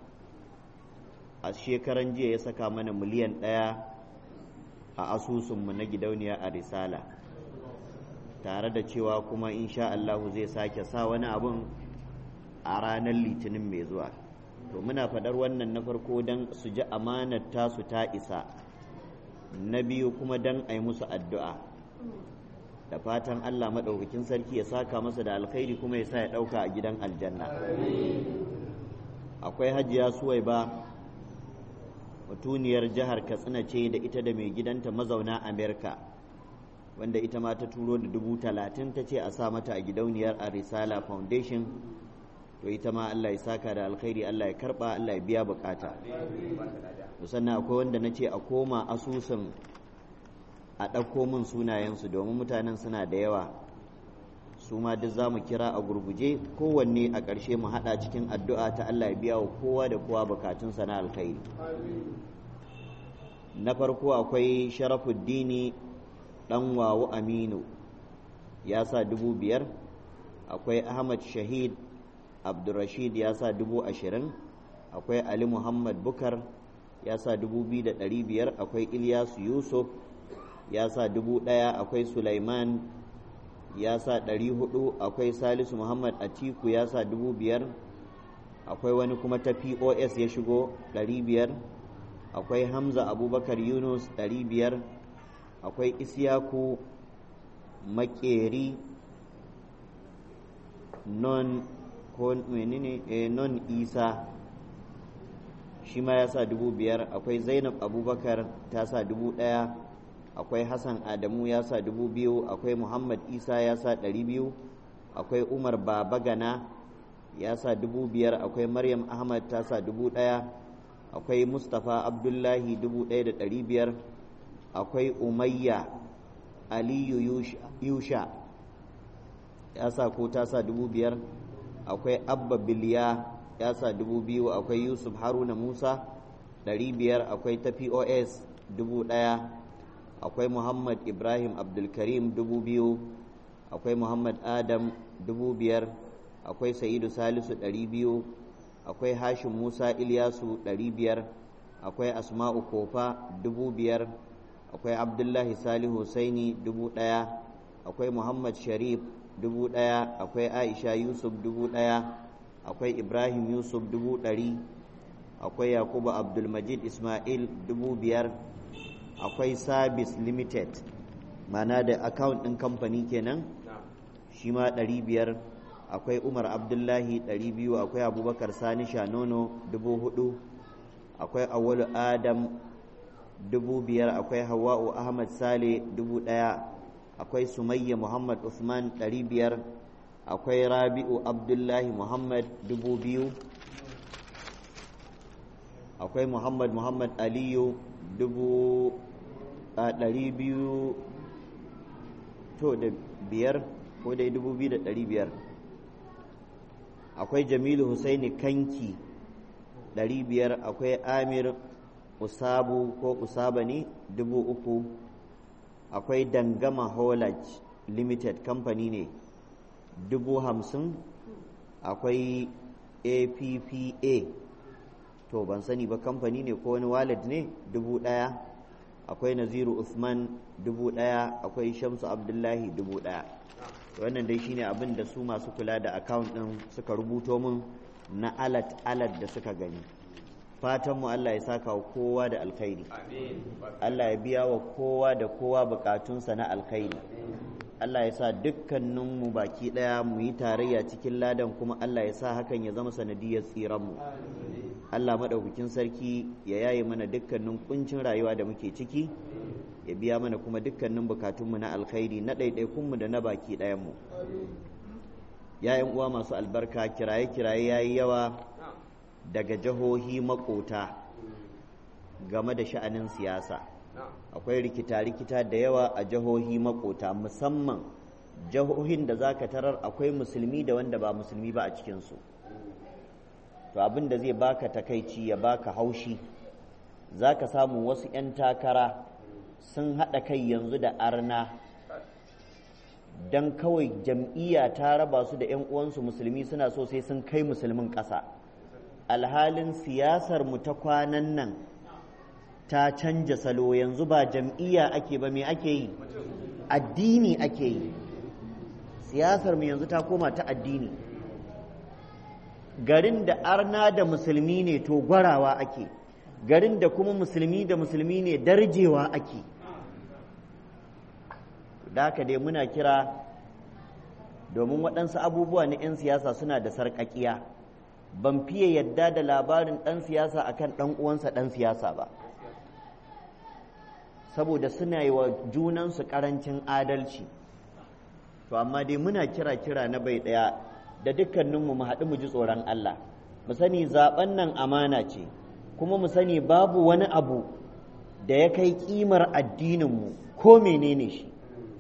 a shekaran jiya ya saka mana miliyan ɗaya a asusunmu na gidauniya a risala tare da cewa kuma insha Allahu zai sake sa wani abun a ranar litinin mai zuwa to muna faɗar wannan na farko don su ji amanar tasu ta isa na biyu kuma don a yi musu addu'a da fatan Allah maɗaukakin sarki ya saka masa da alkhairi kuma ya sa ya ɗauka a gidan aljanna akwai hajiya suwai ba mutuniyar jihar katsina ce da ita da mai gidanta mazauna amerika wanda ita ma ta turo da dubu talatin ta ce a sa mata a gidauniyar a risala foundation to ita ma Allah ya saka da alkhairi Allah ya karba Allah ya biya bukata sannan akwai wanda na ce a koma asusun a ɗauko min sunayensu domin mutanen suna da yawa su ma duk za mu kira a gurguje kowanne a ƙarshe mu haɗa cikin addu'a ta Allah ya biya wa kowa da kowa bukatunsa na alkhairi na farko akwai sharafuddini ɗan wawu aminu ya sa dubu biyar akwai ahmad shahid abdurrashid ya sa dubu ashirin akwai ali muhammad bukar ya sa dubu biyu da ɗari biyar akwai ilyasu yusuf ya sa dubu ɗaya akwai sulaiman ya sa ɗari hudu akwai salisu muhammad atiku ya sa dubu biyar akwai wani kuma ta pos ya shigo ɗari biyar akwai hamza abubakar yunus ɗari biyar akwai isyaku makeri non ko menene eh, non isa shi ma ya sa dubu biyar akwai zainab abubakar ta sa dubu ɗaya akwai hassan adamu ya sa dubu biyu akwai muhammad isa ya sa ɗari biyu akwai umar babagana ya sa dubu biyar akwai maryam ahmad ta sa dubu ɗaya akwai mustapha abdullahi dubu ɗaya da ɗari biyar akwai umayya aliyu yusha ya sa ko ta sa dubu biyar akwai abba biliya ya sa dubu biyu akwai yusuf haruna musa ɗari biyar akwai ta pos dubu ɗaya akwai muhammad ibrahim abdulkarim dubu biyu akwai muhammad adam dubu biyar akwai sa'idu salisu ɗari biyu akwai hashim musa ilyasu ɗari biyar akwai asma'u kofa dubu biyar akwai abdullahi salihu husaini dubu ɗaya akwai muhammad sharif dubu ɗaya akwai aisha yusuf dubu ɗaya akwai ibrahim yusuf dubu ɗari akwai yakubu abdulmajid ismail dubu biyar akwai service limited mana da account ɗin kamfani kenan shi ma ɗari biyar akwai umar abdullahi ɗari biyu akwai abubakar sani shanono dubu hudu akwai awalu adam dubu biyar akwai hawa'u ahmad sale dubu ɗaya akwai sumayya muhammad usman ɗari biyar akwai rabi'u abdullahi muhammad dubu biyu akwai muhammad muhammad aliyu dubu a ɗari biyu to da biyar ko dai dubu biyu da ɗari biyar akwai jamilu husaini kanki ɗari biyar akwai amir usabu ko usaba ne dubu uku akwai dangama holage limited company ne dubu hamsin akwai appa to ban sani ba kamfani ne ko wani wallet ne dubu ɗaya akwai naziru usman dubu ɗaya akwai shamsu abdullahi dubu ɗaya wannan dai shine abin da su masu kula da account ɗin suka rubuto min na alat alat da suka gani fatanmu Allah ya saka wa kowa da alkhairi Allah ya biya wa kowa da kowa bukatunsa na alkhairi Allah ya sa dukkaninmu baki ɗaya mu yi tarayya cikin ladan kuma Allah ya sa hakan ya zama sanadiyar tsiranmu Allah maɗaukakin sarki ya yaye mana dukkanin kuncin rayuwa da muke ciki ya biya mana kuma dukkanin bukatunmu na alkhairi na ɗaiɗaikunmu da na baki ɗayanmu ya uwa masu albarka kiraye-kiraye ya yi yawa daga jihohi makota game da sha'anin siyasa akwai rikita-rikita da yawa a jihohi makota musamman jihohin da za ka tarar akwai musulmi da wanda ba musulmi ba a cikinsu to abin da zai baka takaici ya baka haushi za ka samu wasu 'yan takara sun haɗa kai yanzu da arna don kawai jam'iyya ta raba su da 'yan uwansu musulmi suna so sai sun kai musulmin ƙasa alhalin siyasar mu ta kwanan nan ta canja salo yanzu ba jam'iyya ake ba me ake yi addini ake yi siyasar mu yanzu ta koma ta addini garin da arna da musulmi ne to gwarawa ake garin da kuma musulmi da musulmi ne darjewa ake da haka dai muna kira domin waɗansu abubuwa na 'yan siyasa suna da sarƙaƙiya ban fiye yadda da labarin ɗan siyasa akan ɗan uwansa ɗan siyasa ba saboda suna yi wa junansu ƙarancin adalci to amma dai muna kira kira na bai ɗaya da dukkaninmu mu haɗu mu ji tsoron Allah mu sani zaɓen nan amana ce kuma mu sani babu wani abu da ya kai ƙimar addininmu ko menene shi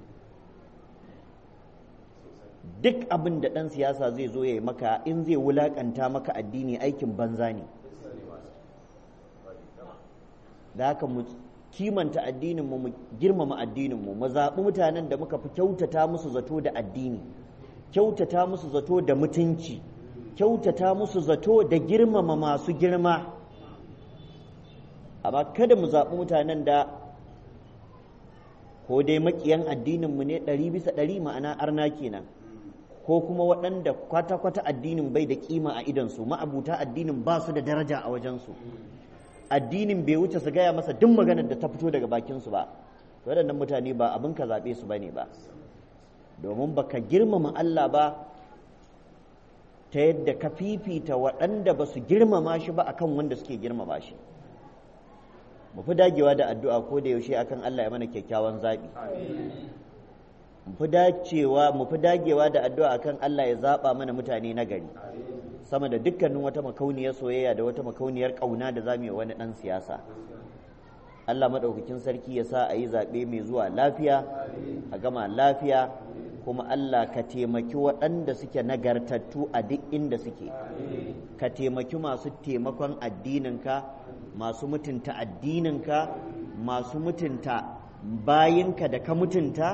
duk abin da ɗan siyasa zai zo ya yi maka in zai wulaƙanta maka addini aikin banza ne da haka mu kimanta addininmu mu girmama addininmu mu zaɓi mutanen da muka fi kyautata musu zato da addini kyautata musu zato da mutunci kyautata musu zato da girmama masu girma amma kada mu zaɓi mutanen da ko dai maƙiyan addininmu ne ɗari bisa ɗari ma'ana arna kenan ko kuma waɗanda kwata-kwata addinin bai da kima a idansu ma'abuta addinin ba su da daraja a wajensu addinin bai wuce su gaya masa duk maganar da ta fito daga bakinsu ba waɗannan mutane ba abin ka zaɓe su ba ne ba domin baka girmama Allah ba ta yadda ka fifita waɗanda ba su girmama shi ba akan wanda suke girmama shi mu fi dagewa da addu'a ko da yaushe akan Allah ya mana kyakkyawan zaɓi mu fi dacewa mu fi dagewa da addu'a akan Allah ya zaɓa mana mutane na gari sama da dukkanin wata makauniyar soyayya da wata makauniyar ƙauna da za mu yi wani ɗan siyasa Allah maɗaukakin sarki ya sa a yi zaɓe mai zuwa lafiya a gama lafiya kuma Allah ka taimaki waɗanda suke nagartattu a duk inda suke ka taimaki masu taimakon addininka masu mutunta addininka masu mutunta bayinka da ka mutunta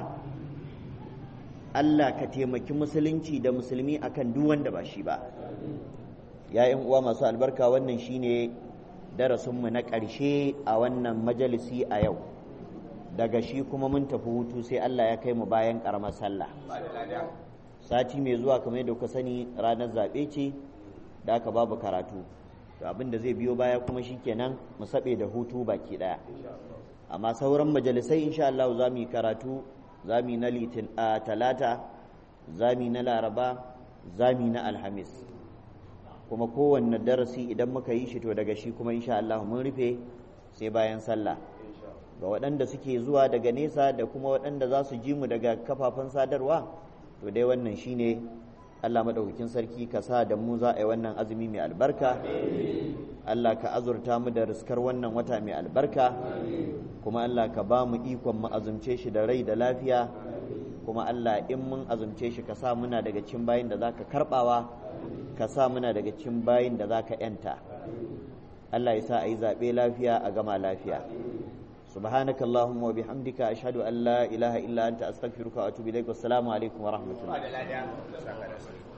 Allah ka taimaki musulunci da musulmi akan duk wanda ba shi ba ‘ya'yan uwa masu albarka wannan shine darasinmu na ƙarshe a wannan majalisi a yau daga shi kuma mun tafi hutu sai Allah ya kai mu bayan ƙaramar sallah sati mai zuwa kamar yadda kuka sani ranar zaɓe ce da aka babu karatu to abin da zai biyo baya kuma shikenan mu saɓe da hutu baki ɗaya amma sauran majalisai insha Allah za mu yi karatu za mu yi na litin a talata za mu yi na laraba za mu yi na alhamis kuma kowanne darasi idan muka yi shi to daga shi kuma insha Allah mun rufe sai bayan sallah ga waɗanda suke zuwa daga nesa da kuma waɗanda za su ji mu daga kafafen sadarwa to dai wannan shine Allah maɗaukakin sarki ka sa da mu za a yi wannan azumi mai albarka Allah ka azurta mu da riskar wannan wata mai albarka kuma Allah ka ba mu ikon mu azumce shi da rai da lafiya kuma Allah in mun azumce shi ka sa muna daga cikin bayin da zaka karbawa ka sa muna daga cikin bayin da zaka yanta Allah ya sa a yi zaɓe lafiya a gama lafiya سبحانك اللهم وبحمدك أشهد أن لا إله إلا أنت أستغفرك وأتوب إليك والسلام عليكم ورحمة الله